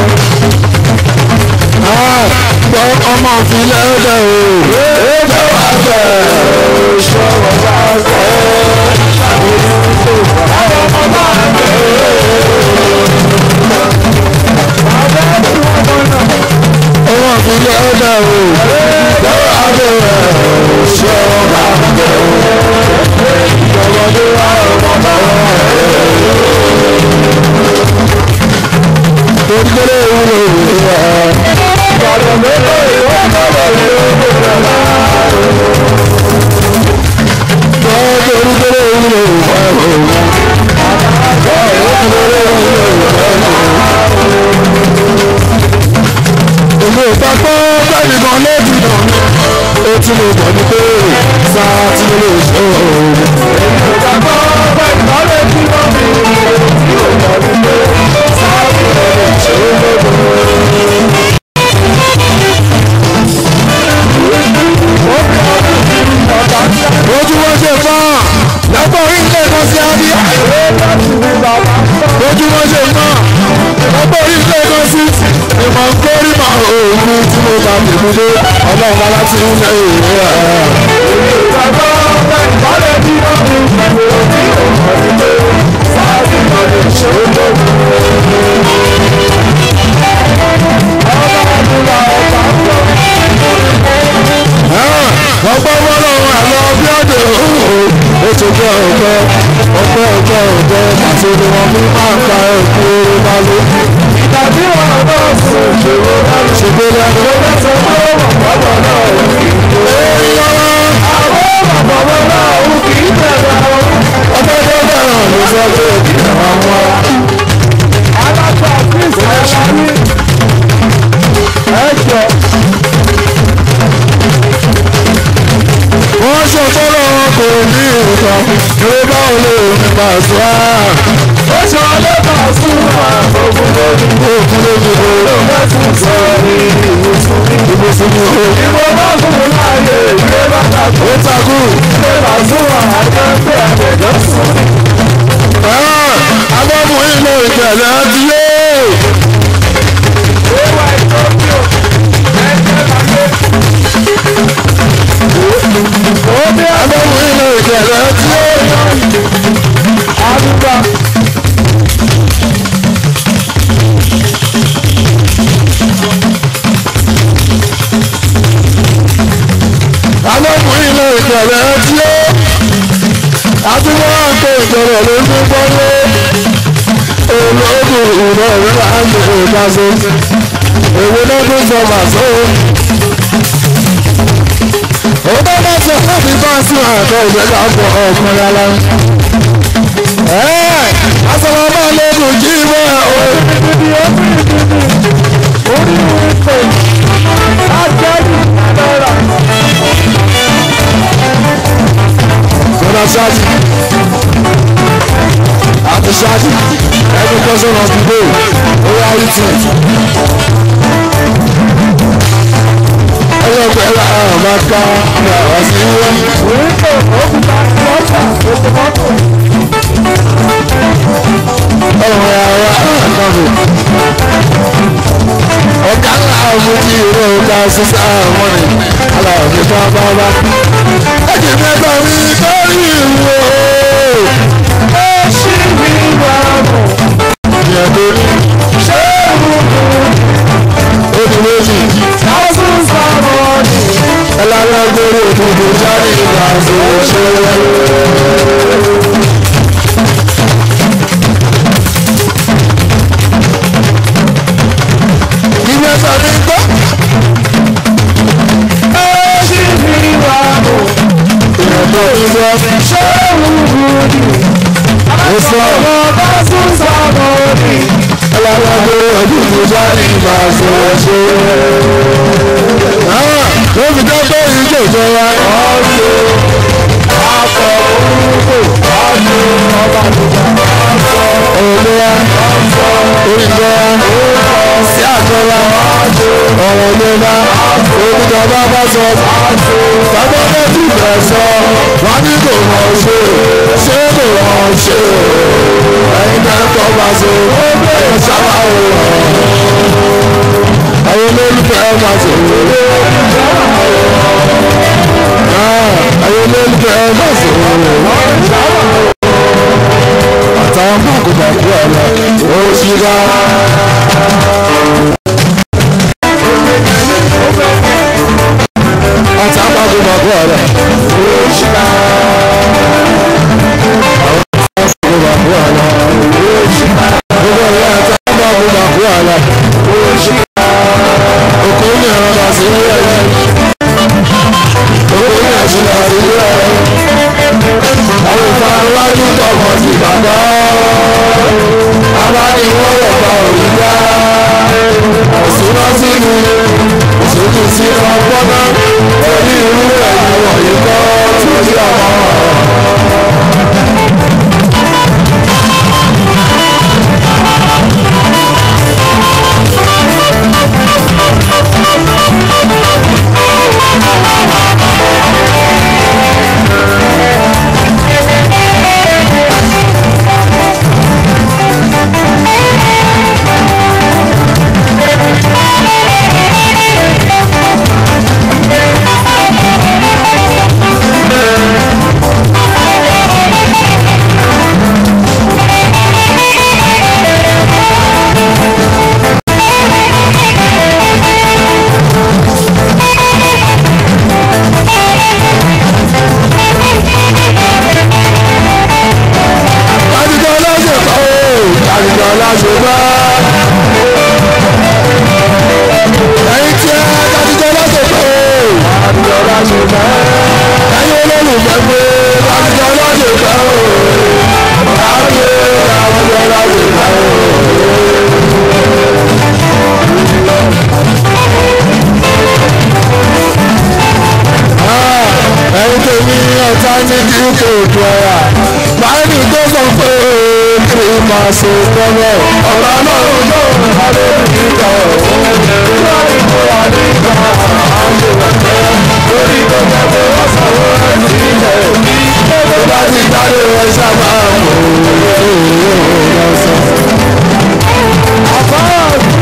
gbọ́ ọmọ ìfilẹ̀ ẹ̀dẹ̀ o ẹ̀dẹ̀ wà bẹ̀ ṣọ́wọ́ bá bẹ̀ ọmọ ìfilẹ̀ ẹ̀dẹ̀ o ẹ̀dẹ̀ wà bẹ̀ ṣọ́wọ́ bá bẹ̀ ọmọdé wà ọmọ bá wà gbogbo ìwúlò ìwúlò ọ̀dọ̀ mẹ́fà ìwé ọ̀dọ̀ ìwé gbogbo ìwúlò ìwúlò ìlú ìpapọ̀ bẹ́ẹ̀ni kan lójú náà ó tí mo bọ̀ ní pé sáà tí mo lè ṣe òun. ìpapọ̀ bẹ́ẹ̀ni kan lójú náà mi ó tí mo bọ̀ ní pé sáà tí mo lè ṣe òun. ojú wọn ṣe fún ọ lọ́pọ̀ orílẹ̀ kan sí abíyá. ojú wọn ṣe fún ọ lọ́pọ̀ orílẹ̀ kan sí ìmọ̀ nkórí mà òògùn tí mo bá tèmi dé ọlọ́run bá láti ń lé ìwé ẹ̀. ìgbàgbọ́ ìbálẹ̀ bí wọ́n fi pẹ̀lú òbí òun ìdílé sáàbì náà lè ṣe é lóògùn. ọba àdúrà ọba ń bọ̀ ọgbọ́n wọ́lọ́ àlọ́ bí ọ̀dẹ̀ òun ó ti jẹ́ ọ̀pẹ́ ọ̀pẹ́ ọ̀pẹ́ ọ̀pẹ́ àti ni wọ́n fi máa ń pa ẹ̀kú orí máa ló. ìtàbí wọn bá sùn ṣòro láti ṣègbè lẹ́nu. ó bá sọ pé bàbá náà ò kì í tó. èyí lọ́wọ́. àwọn bàbá náà ò kì í tẹ̀lé àwọn. ọjọ́ tó bẹ̀rẹ̀ ló sọ pé kì í máa wá. alága kristu aláwí. ẹ jọ. wọ́n ṣe fọ́lọ́ wọn kò ní nǹkan ìwé báwo lè ní pàṣẹ á. ó ṣe ọlẹ́ pàṣẹ wà ògùn lójú ògùn lójú ògùn lẹ́sùn sọ ní ìwòsàn ìwòsàn ní o. ìwọ bá fún un láàyè ìwé bá takú. ó takú. ìwé pàṣẹ wà àjẹpẹ́ àgbẹ̀dọ́ sùn. abọ́mú ilé ìjẹ̀lẹ̀ ti yé. ìwà ìtọ́jú ẹ̀jẹ̀ lágbé omi àbẹ̀wò ilé ìkẹlẹ̀ tí ó yàn àdúgbà. àbẹ̀wò ilé ìkẹlẹ̀ tí ó àdúgbò àti ìjọba ló ń gbọ́lé olóògùn ìrọ̀ rẹ̀ láàmú ìdáṣe èwo náà tó sọ màsó ó bá bá sọ fún mi bá sí àtọ ìgbẹ́ka pọ̀ ọkùnrin ala. asọ̀rọ̀ máa lóògùn jí wẹ́ o. orí mi pè ájẹ́rì náírà. sọ́nà ṣáàjì àti ṣáàjì every person of the day ó yá rí tì ọlọ́pẹ́ la máa ká yàrá sí wọ́n. Wíńdò òkúta lọ́sà ètò mọ́tò. Ọ̀rọ̀ ara àkàbò. Ọ̀gá ńlá mú kí irú ọ̀gá sísá wọn ni aláàbí bá bá bá. Ẹ̀jẹ̀ mẹ́ta mi lórí ìwò. Ó ṣì mí wá mọ̀. Ìyàtọ̀ ní. Ṣé ìwúkú? Ó ti méjì. Thousands of money. Ẹlẹ́gbẹ̀rún òdòdó jáde ìgbà àṣẹ Ìwé sọ̀rọ̀ gbọ́. Ẹ ṣì fi wà mọ̀. Ìrọ̀lẹ́ ìwọ ṣé wúwo ni? Ó sọ. Ọba tún sọ̀rọ̀ ni. Ẹlẹ́gbẹ̀rún òdòdó jáde ìgbà àṣẹ ló fi jẹ́ pé ìjọ ìjọba. ọ̀dọ́ akọ orúkọ ọ̀dọ́ ọba àdúgbò ọ̀dọ́ òmìnira òyìnbó sí àjọba ọ̀rọ̀ ìjọba òmìnira bàbá bá sọ bàbá bá ti bẹ̀ sọ wọ́n ní kò mọ̀ ṣe ṣé kò mọ̀ ṣe ẹ̀yin náà kọ́ bá sọ ẹ̀yin sábà wò àwọn olólùfẹ́ bá sọ àwọn olólùfẹ́ bá sọ àtàwọn bàkúbàkú ọ̀la ó ṣí ká. àtàwọn bàkúbàkú ọ̀la ó ṣí ká. àwọn bàkúbàkú ọ̀la ó ṣí ká. gbogbo ìyá àtàwọn bàkúbàkú ọ̀la ó ṣí ká. òkú ní ẹ̀rọ bá sí ilé ẹ̀yẹ. òkú ní ẹ̀sìn bá sí ilé ẹ̀yẹ. àwọn ìfarawájú tọkọ sí bàbá abániwọ̀rọ̀ bá òní yá òṣùnà sínú òṣùnù sí ọgbọ́nà orí irú ẹ̀yìn wọ̀nyí kọ́ torí ọmọ. Kàdìjọ lọ́sẹ̀ kọ́ o, kàdìjọ lọ́sẹ̀ bá. Ẹyin tí ẹ kàdìjọ lọ́sẹ̀ kọ́ o, kàdìjọ lọ́sẹ̀ bá. Ẹyin olólùfẹ́ pé kàdìjọ lọ́sẹ̀ kọ́ o, kàdìjọ lọ́sẹ̀ kọ́ o. ẹni tó ní ọ̀tá ní kí n kò tó ẹ̀yà báyìí tó sọ pé kí n máa ṣe tọ́lọ̀ ọ̀rọ̀ náà ló ń bá lórí ìgbà ọ̀hún nígbà ìmúra nígbà àjò ẹ̀fẹ́ lórí gbogbo pé wọ́n sanwó rẹ̀ sí ilẹ̀ òbí tó bá ti jáde wọ́n sábà mọ̀ ọ́ lọ́sọ̀. àfárá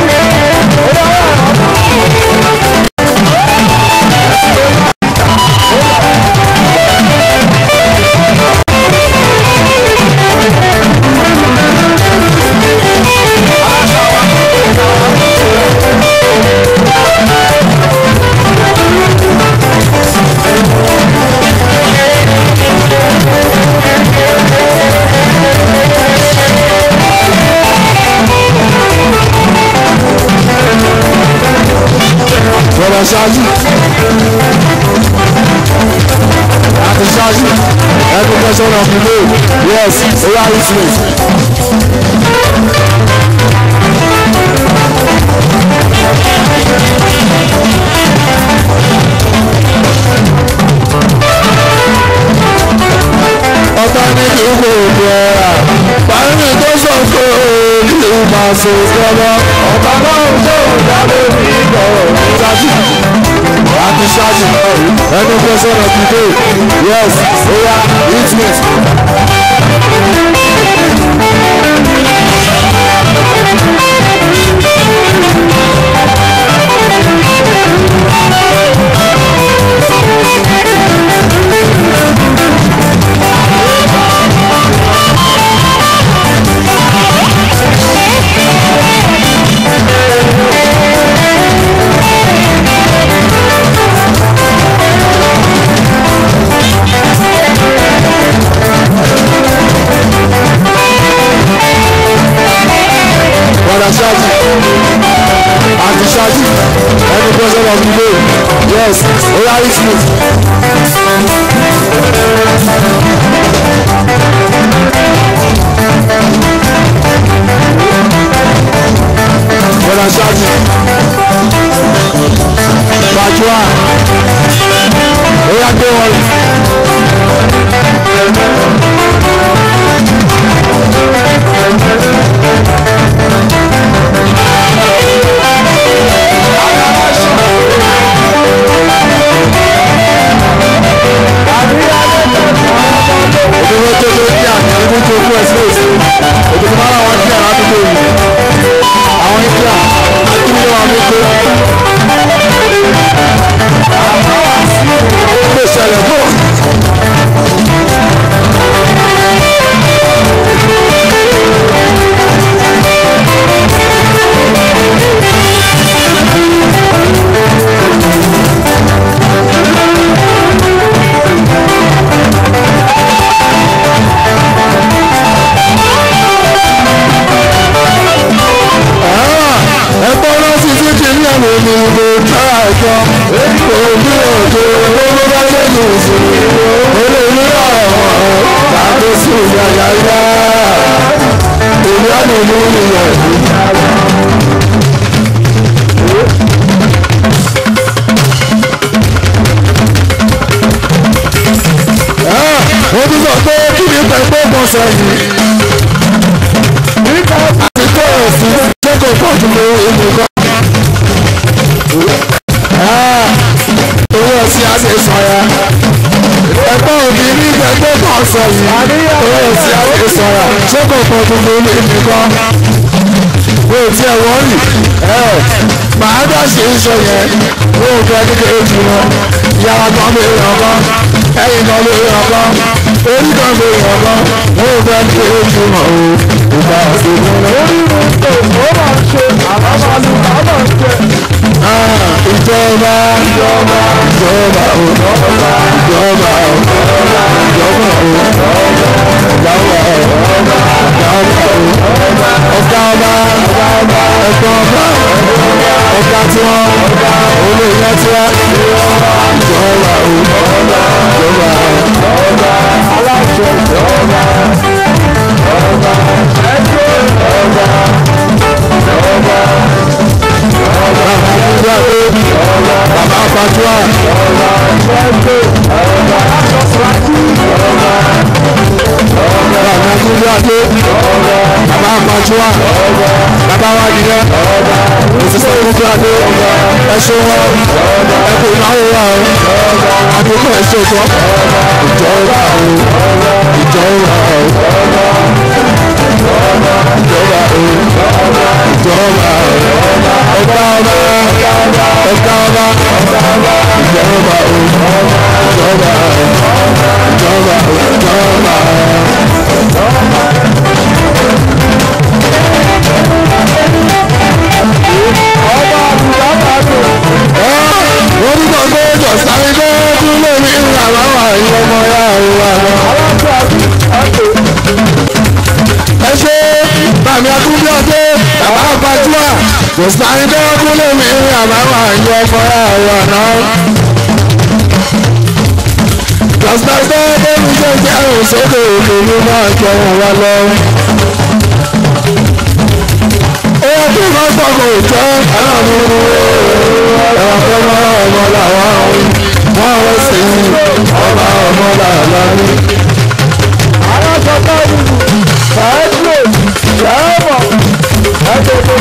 bọ̀dọ̀ ṣáájú àti ṣáájú ẹni kẹsàn-án of the day yes oya influence. ọ̀tá ní kí n kò tó ẹ̀rà báyìí tó sọ pé kí n máa ṣe ìjọba ọ̀tá náà tó dábò ní ìgbọ̀ ṣáájú àti ṣáájú ẹni kẹsàn-án of the day yes oya influence. padà ṣáájú àti ṣáájú ẹni president of the day yes oya ismail. padà ṣáájú pàjùwà oya gbé wọn. mi mú ìyẹn. ó tún sọ pé kí ni pẹ̀pẹ́ kan sẹ́yìn. àti tó èsì ṣé kò pọ̀ jù lọ ìlú kan. owó ọ̀sìn á ṣe sọ̀yà. ẹ̀gbọ́n òbí ní pẹ̀pẹ́ kan sẹ́yìn. owó ọ̀sìn á ṣe sọ̀yà. ṣé kò pọ̀ jù lọ ìlú kan. bó o tiẹ̀ wọ́n rì ẹ̀ màá dá ṣe ń sọ yẹn ó fẹ́ kékeré jù wọn. ìyára kan lè ràn kan ẹ̀yìn kan lè ràn kan orí kan lè ràn kan ó fẹ́ kékeré jù wọn o. ìgbà òṣèlú rẹ̀. ìjọba ìjọba ìjọba o ìjọba o ìjọba o ìjọba o ìjọba o ìjọba o ọ̀gá ọba ẹ̀gbọ́n ọba ọ̀gá tí wọ́n olóyè tí wọ́n ìjọba o ìjọba o aláṣẹ ìjọba ọba ẹjọ́ ọba ọba bàbá fatua bàbá múlíàdé bàbá fatua bàbá wa nìyẹn òṣìṣẹ́ múlíàdé ẹṣin wọn ẹkùn ìnáwó wa o àdúgbò ẹṣin tó ìjọba o ìjọba o ìjọba o ìjọba o ọba ọba ọba ọba ìjọba o ìjọba o ìjọba o ìjọba o. orúkọ gbọ́dọ̀ sáré gbọ́dọ̀ lórí ìlànà àwọn ọmọ ya ìwà náà. ẹ ṣe bàmí akúndíọdé bàbá àgbàjúà kò sáré gbọ́dọ̀ lórí ìlànà àwọn ọmọ ya ìwà náà. Lọ́sibítà bẹ́ẹ̀ni ṣe jẹ́ àrùn sókè òkè ní máa jẹun wa lọ. Owó tí wọ́n sọ̀kò jẹ́ aláàánú ẹ̀rọ ọmọ ọmọ làwọn wọ́n wọ́n sì ń ọba ọmọ làwọn. aláṣọpá ìlú fàájò yàrá ẹgbẹ̀gbẹ̀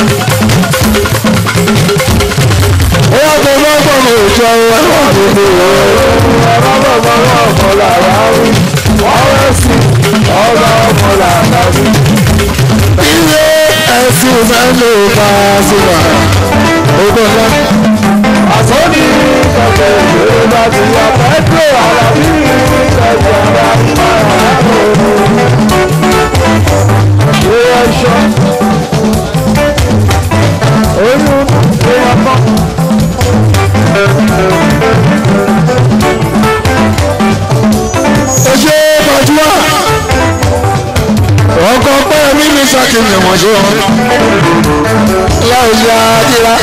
Owó tí wọ́n sọ̀kò jẹ́ ẹ̀rọ àdúgbò ọmọ ọmọ làwọn wọ́n wọ́n sí ọba ọmọ làwọn. ilé ẹ̀sìn mẹ́lò bá a sí wa. Ogbó ńlá. àsọ́ni kẹ̀kẹ́ ìwé bá ti yà pẹ́trò àlàbí kẹ̀kẹ́ ọ̀la ìwé ẹ̀ṣọ́ oyún èèyàn kan. Ẹ ṣe Fàjúwà. Ọkọ̀ pẹ́ mi ní Sákìmì ọ̀mọ̀ṣẹ́ wọn. Láì ṣe àdìrà.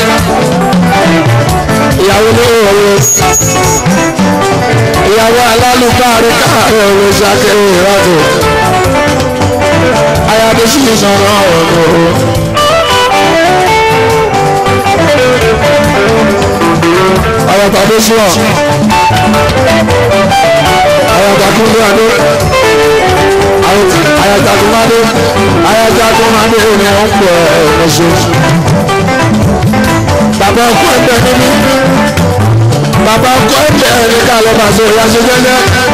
Ìyàwó ní òwe. Ìyàwó alálùbárí káàárọ̀ òwe ṣàkéré ìrọ́tò. Ayáde sì ń sọ̀rọ̀ ọ̀rọ̀ o. Ayọ̀tà dé sí ọ̀. Ayọ̀tà kúndé adé. Ayọ̀tà kúndé Ayọ̀tà kúndé ni wọ́n ń pè é ẹ̀ṣẹ̀. Bàbá ọkọ ẹgbẹ́ níbí. Bàbá ọkọ ẹgbẹ́ ní ká lọ bá sọ ìyá ṣe jẹ́jẹ́.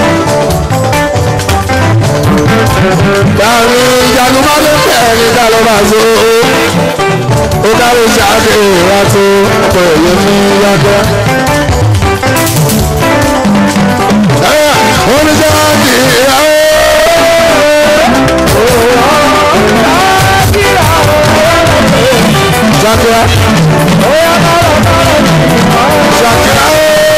Dàrú ìyanu máa ló bẹ̀ ní ká lọ bá sọ. Ó kárí ṣáàkì ìwà tó ọkọ̀ èyí ní yàtọ̀. Wọ́n ní ṣáàkì ìyàwó. Ṣàkíyà. Ṣàkíyà.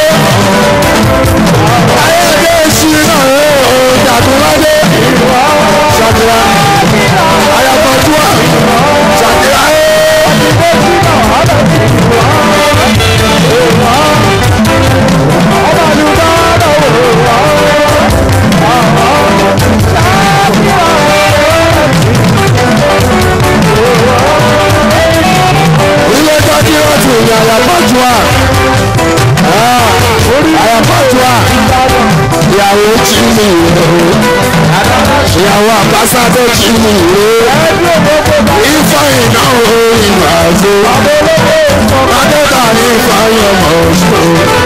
Ayédè ṣìnà ooo Jàdúrádé. Ṣàkíyà. Ayàpọ̀júwà. Ṣàkíyà ooo. lásán tó kí mi ìwé ifá iná orin àgbo adẹ́ta ní ifá yọmọ oṣù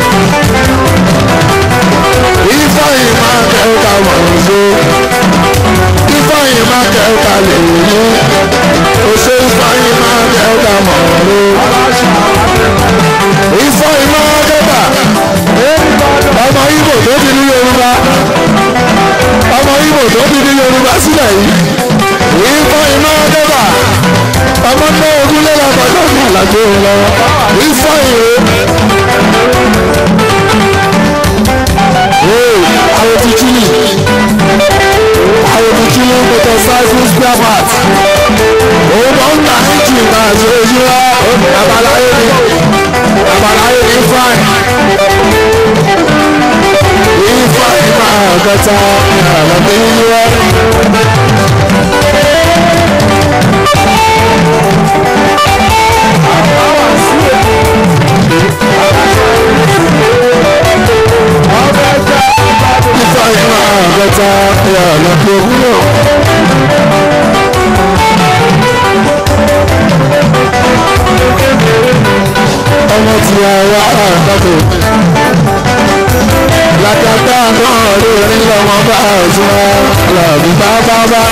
ifá ìmá kẹta mọ̀ oṣù ifá ìmá kẹta lè ní oṣù ifá ìmá kẹta mọ̀ oṣù ifá ìmá kẹta ọmọ Ìgbò tó ti ní Yorùbá ọmọ Ìgbò tó ti ní Yorùbá sílẹ̀ yìí ifá ìmá kẹta ọmọ náà ogúnlé lọ́kọ̀ lọ́kọ̀ làgbé lọ́wọ́ ifá ìwé. àwọn ti chili àwọn ti chili motorcycle spare part òun máa ń ta engine náà àti ojú wa àbáláyé ni àbáláyé ni fine ifeanyi máa gata àlàbí yíwá. ifeanyi máa gata àlàbí òwúrọ̀. ọmọ tí a wá àgbàdo látàtà náà lórí lọ́mọ bá ọ̀sùn lọ́bí bábábá.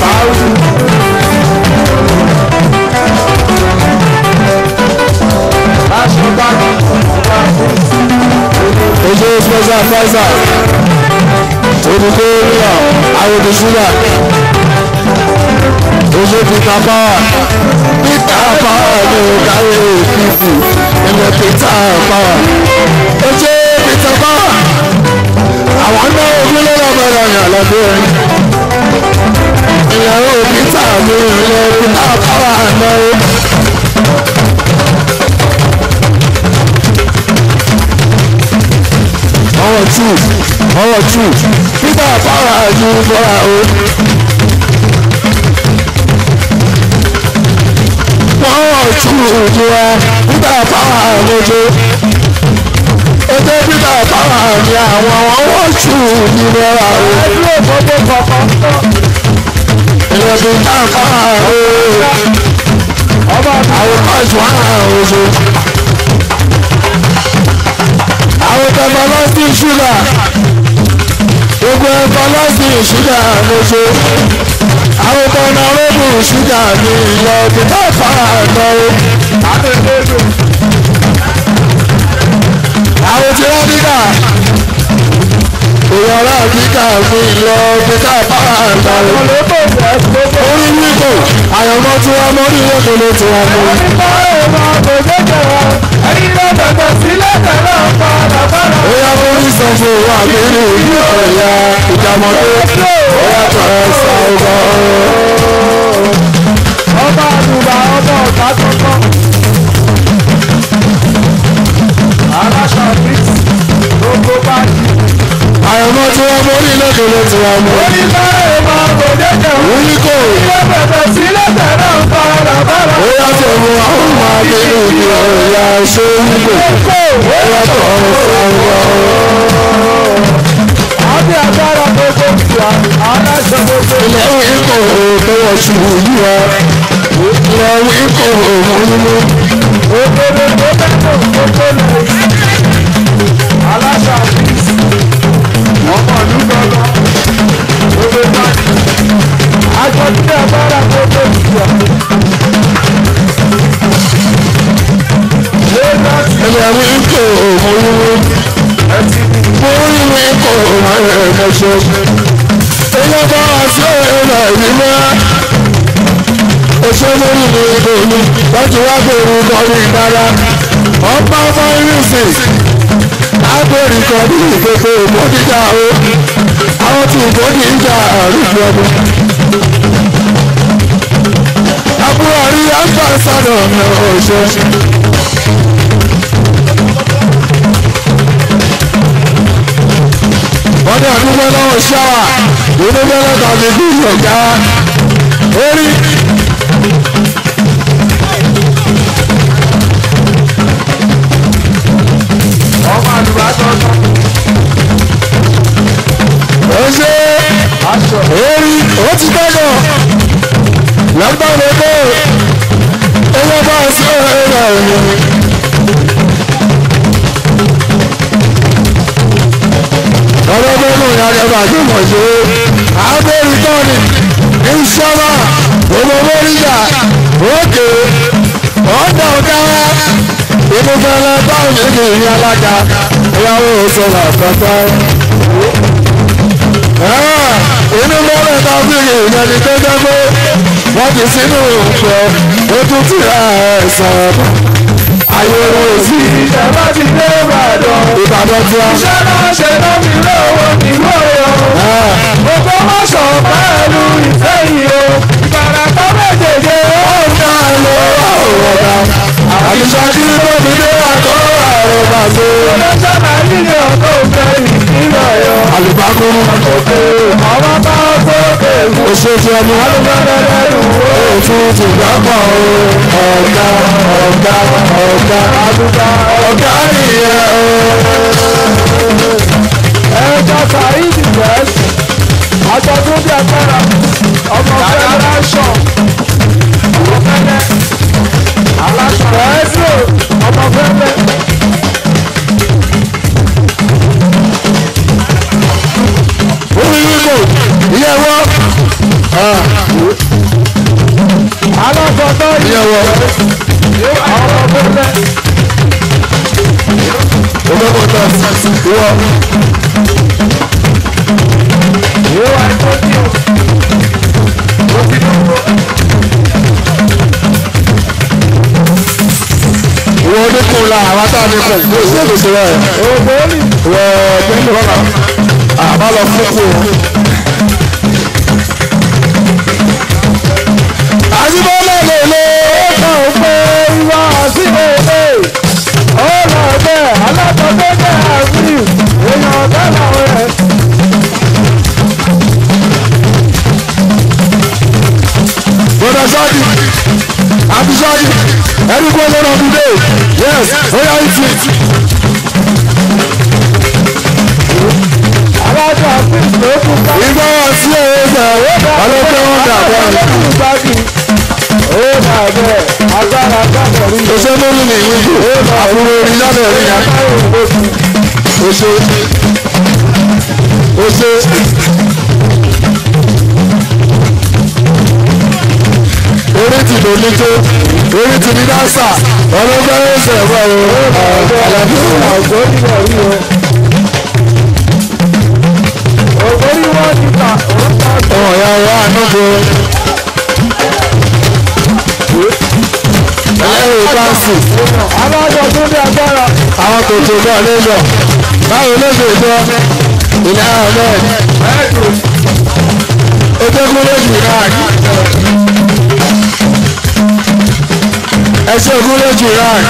ojú special adviser olùkọ́ ríà àwòdì ṣúgà ojú peter power peter power ní káyé fífi ilẹ̀ peter power ojú peter power àwọn náà ogúnlé lọ́gbọ̀dọ̀ yàn lọ́dún orin ìyàwó peter mi ilẹ̀ peter power náà. ọwọ́ tù ọwọ́ tù peter power ju bọ́ra o. wọ́n wọ̀ tù ojú wa peter power lójú ojú peter power ni àwọn wọ́n wọ̀ tù ní bọ́ra o. ẹdúró gbogbo kọ̀ọ̀kan tán ilẹ̀ peter power o. ọba àwọn kọ́ọ̀tù wà oṣù. àwọn tẹ̀fọ́lọ́sì ṣúgà gbogbo ẹ̀fọ́lọ́sì ṣúgà lóṣù. àwọn tẹ̀nàrọ́bù ṣúgà ní ìlọ peter power náà. àdéhùn àwọn tí wọ́n dígà ìyọ̀rá dígà mi lọ peter power náà. olóko jẹ́ gbogbo orí wíkò àyànmọ́ tí wọ́n mọ́ ní ìwé ló ti wọ́n mú. nípa èèmọ̀ kò jẹ́jẹ́ wa ẹni tó bẹ̀bẹ̀ sílẹ̀ tẹ̀lé ọ̀pá àdàbàrà. ó yá kó ní sọ fún wa nínú ìlú ọ̀yà ìjàmọ̀dé ó yá tó ẹ sọ ọgbà ọba àdùbà ọba ọ̀gá tuntun. aláṣà bíìsì gbogbo báyìí. àyànmọ́ tí wọ́n mọ́ ní ìlú ló ti wọ́n mú. nípa èèmọ̀ kò jẹ́jẹ́ wa wíkò ẹni tó bẹ̀bẹ̀ sílẹ̀ tẹ̀lé ọ̀pá àdàbàrà. ó yá tó mú àwọn ọmọ nínú ìlú ọ̀yà ṣé wíkò ó yá tó ẹ sọ ọgbà àbí agbára gbogbo ìyá aláṣẹ gbogbo ilẹ̀ wíkò tó wọ̀ ṣubú yí wa ilẹ̀ wíkò òmùnú. òkèlè tó bẹ̀rẹ̀ gbogbo lẹ́yìn. aláṣà bíìsì ọmọ ìlú gbọdọ gbogbo báyìí. àjọ tí agbára gbogbo ìyá. Lagos ilẹ̀ wíkò òmùnú. ẹtì Mórí mi kò máa ń rẹ̀ ṣe. Ilé bá wá sí ẹ̀rọ ìlú Oṣù mórí mi kò ní láti wá gbèrú kọrí ìdára. Ọba fáírùsì lágbèrú kọrí ìgbèkè ìmọ̀díjà o. Àwọn tí ìbòdì ń jà àrùjọ ọdún. Àbúrò rí àgbàsádọ̀ ní oṣù. wọ́n ní àdúgbò lọ́wọ́ ṣáwà inú bẹ́lẹ̀ tàbí bí ọ̀gá orí. ọmọ àdùbà tọ́tọ́. ó ṣe èrí ó ti gbọ́dọ̀ lọ́gbọ́n lóko owó bá sí ẹ̀rọ ẹ̀yìn. ọlọ́gbọ́n náà ní adébá tó mọ̀ ṣe é àbẹ̀rù tọ́ni ní sọ́mà owó mọ́ríjà òkè ọ̀dà ọ̀gá inú fẹ́lẹ́ báwọn méjì ní alága ìyàwó sọ̀rọ̀ àpapọ̀ inú mọ́rẹ̀ ta bí ìyẹn ni tó jẹ́ pé wọ́n ti sínú ìpẹ́ ó tún ti ra ẹ̀sán ayé wọn ò sí ìjọba ti dé ìbàdàn. ìbàdàn tí wọ́n. iṣẹ́ náà ṣe náà fi lówó ìlú ọ̀yọ́. gbogbo mọ́sọ̀ pẹ̀lú ìfẹ́ yìí o. ìbàràpá méjèèjì ó ọ̀gá ló ọ̀gá àbíṣájú tó fi dé àkọ́ àrùn bàbá lọ́jọ́ náà nílé ọ̀tọ̀ òfẹ́ ìpínlẹ̀ ọ̀yọ́. àlùbákúrú àwọn bá sókè fún oṣooṣù ọmọ alùpàdé òtún ti gbàgbọ́ ọ̀gá ọ̀gá ọ̀gá ọ̀gá nìyẹn o. ẹ̀ka sàìdì bẹ́ẹ̀sì àjọ tó bí agbára ọmọ fẹ́dẹ́rẹ́sọ̀ ọmọ fẹ́lẹ́ aláṣọ bẹ́ẹ̀sì ọmọ fẹ́lẹ́. orí wíwò ìyẹn wọ́ alágbọ̀dọ̀ yìí ìyẹn wọ́ ọmọ fẹ́lẹ́ olókòtò ìwọ ìwà ìtọ́jú ìwọ oníkùn la àwọn tá a ní kùn kó sí èkó sí rẹ ògbóni ìwọ pẹ̀lú ọ̀nà àbá lọ fún kù. àyíbọ́lẹ̀ lè lè ọkọ̀ òpè ìwà sí òpè ó lọ bẹ́ẹ̀ alágbọ̀dọ̀ bẹ́ẹ̀ àgbì èèyàn ọ̀gá làwọn ẹ̀. bọ́dà sáàdì àbí sáàdì ẹni kó lọ́nà ọdún dé yes ó yà ìtì. alájọ àfíìsì ló kú ká. ìgbà wà sí ẹ̀yẹ ẹ̀sẹ̀ ọlọ́pẹ́ wọn dà bọ́ọ̀lù. ó dà bẹ́ẹ̀ agbára gbàgbọ́ rí i. Ose lórí ni ìwé yìí, àbúrò orin lábẹ́ rí ya. Ose ose orí ti lò ní tó, orí ti ní dáṣà, ọlọ́gbẹ́ ẹsẹ̀ ẹ̀fọ́ o, àlàbí òun. ògbóni rẹ̀ rí o. ògbóni wọn ti ta òun ta Ọmọ ìyá wa ànúgbò. Ẹlẹ́rìí báńsì, alájọ tó ní agbára. àwọn kòtò náà lé lọ. Báwo ló ṣe jọ? Ìlà Ahmed, Ojúkúrò Jìrán. Ẹṣẹ́ Ògúnlé Jìrán.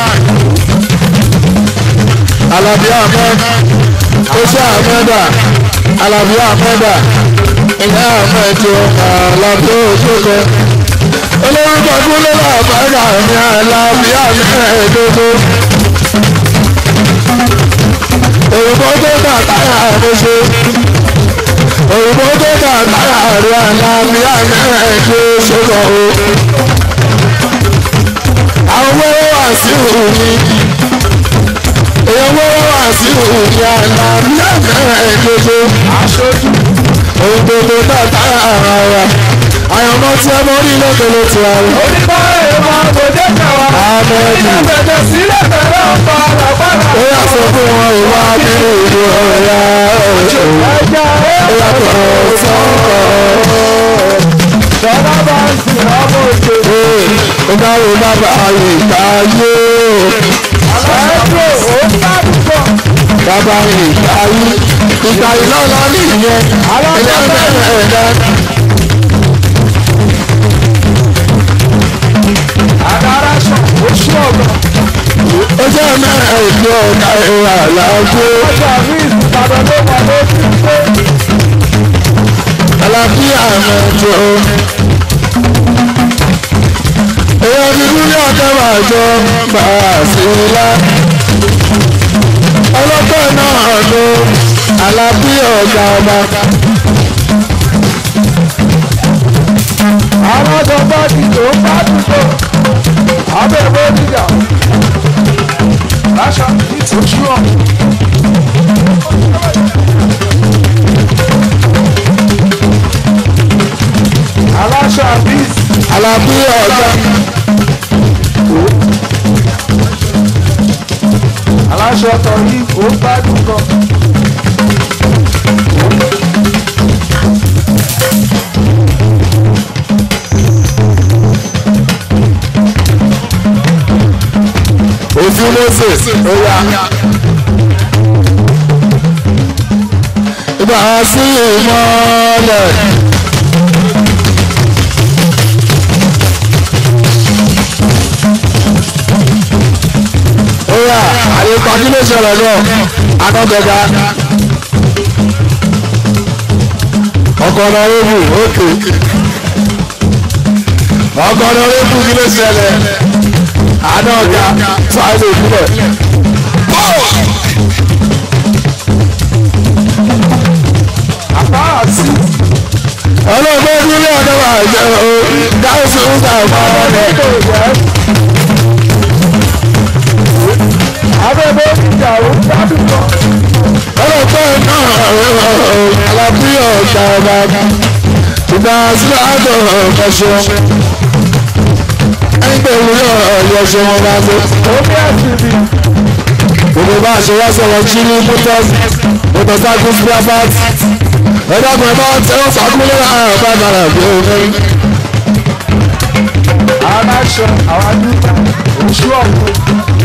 Àlàbí Ahmed, Oṣù Ahmeda, Àlàbí Ahmeda, Ìlà Ahmed tó Àlàbí Ojúkọ. Olórúkọ Kúnlé Làbáyà ní Àlàbí Ahmed tó. Òyìnbó tó dà táyà àmúṣe. Òyìnbó tó dà táyà rí àlàáfíà mẹ́rin tó ṣòro o. Àwọn wẹ́rẹ́ wà sí òní. Èèyàn wẹ́rẹ́ wà sí òní àlàáfíà mẹ́rin tó ṣe. aṣojú Òyìnbó tó dà táyà ara wa. Àyànmọ́ tí ẹ mọ́ rí lókèlè tí a rí. oníbàárẹ̀ ìmọ̀ àgbòdé kẹwàá. Ahmed ilé bẹ̀rẹ̀ sílẹ̀ bẹ̀rẹ̀ ọ̀pọ̀ àlàgbára. ó yà sọ fún wọn ìwà bí ìlú ọ̀yà ọ̀ṣọ́. ẹja Ó yàtọ̀ sọ́kọ̀. ṣọlá bá ń sìn ọmọ òjò. Ìdáwó bàbá ìgbà yé. ẹjọ́ ó ń sàdúgbò. Bàbá ìgbà yé. Ìgbà ìlọ́lá nìyẹn. Ilé mẹ́rin ẹ̀dá. àdàrà sàn oṣù ọ̀gbọ̀n. Ó jẹ́ mẹ́rin ìjọ ọ̀gá ìwà làájú. ọjà rí ìsìnkàdọ̀ ló wà lójú pé. Àlàáfíà mẹ́jọ. Èèyàn ti kú ní ọ̀kẹ́ máa jọ bàá sí ilá. Ọlọ́pẹ́ náà ló àlàáfíà ọ̀gá ọba. bá dìjọ ó bá dìjọ abẹ́ bó dìjà láṣà ìtòjú ọ̀. aláṣà bíi alábí ọ̀gá aláṣọ ọ̀tọ̀ yìí ó gbádùn gan. òfin moses oya ibà sí ìmọ̀lẹ̀. oya àyíká kí ló ṣẹlẹ̀ náà akọ́gbẹ̀gà ọkọ̀ ọ̀nà rẹ́bù òkè ọkọ̀ ọ̀nà rẹ́bù kí ló ṣẹlẹ̀ àná ọ̀gá fáìlì ìbílẹ̀. àbá àti ọlọ́gbọ́n nílé ọ̀dọ́ wa jẹ́ o gáúsù ń gbà mọ́ ọ̀rẹ́. ètò ìyẹn. abẹ́ bó dìjà ó gbádùn gan. ọlọ́gbọ́n náà alábí ọ̀gá ọba ìgbà sílẹ̀ àtọ̀ ọ̀kọ̀ṣọ́ ẹgbẹ́ ìwúrọ̀ ọ̀yọ̀ṣọ́ wọn bá tó. ó ní ẹ̀sìn bíi gbogbo bá a ṣe wá sọ̀rọ̀ chile motors motorcycle spare parts ẹ̀dá kan bá tẹ́wọ́ sàkúlẹ̀ àrùn bá bàrà bí omi. aláṣọ àwọn adúgbò oṣù ọ̀gbìn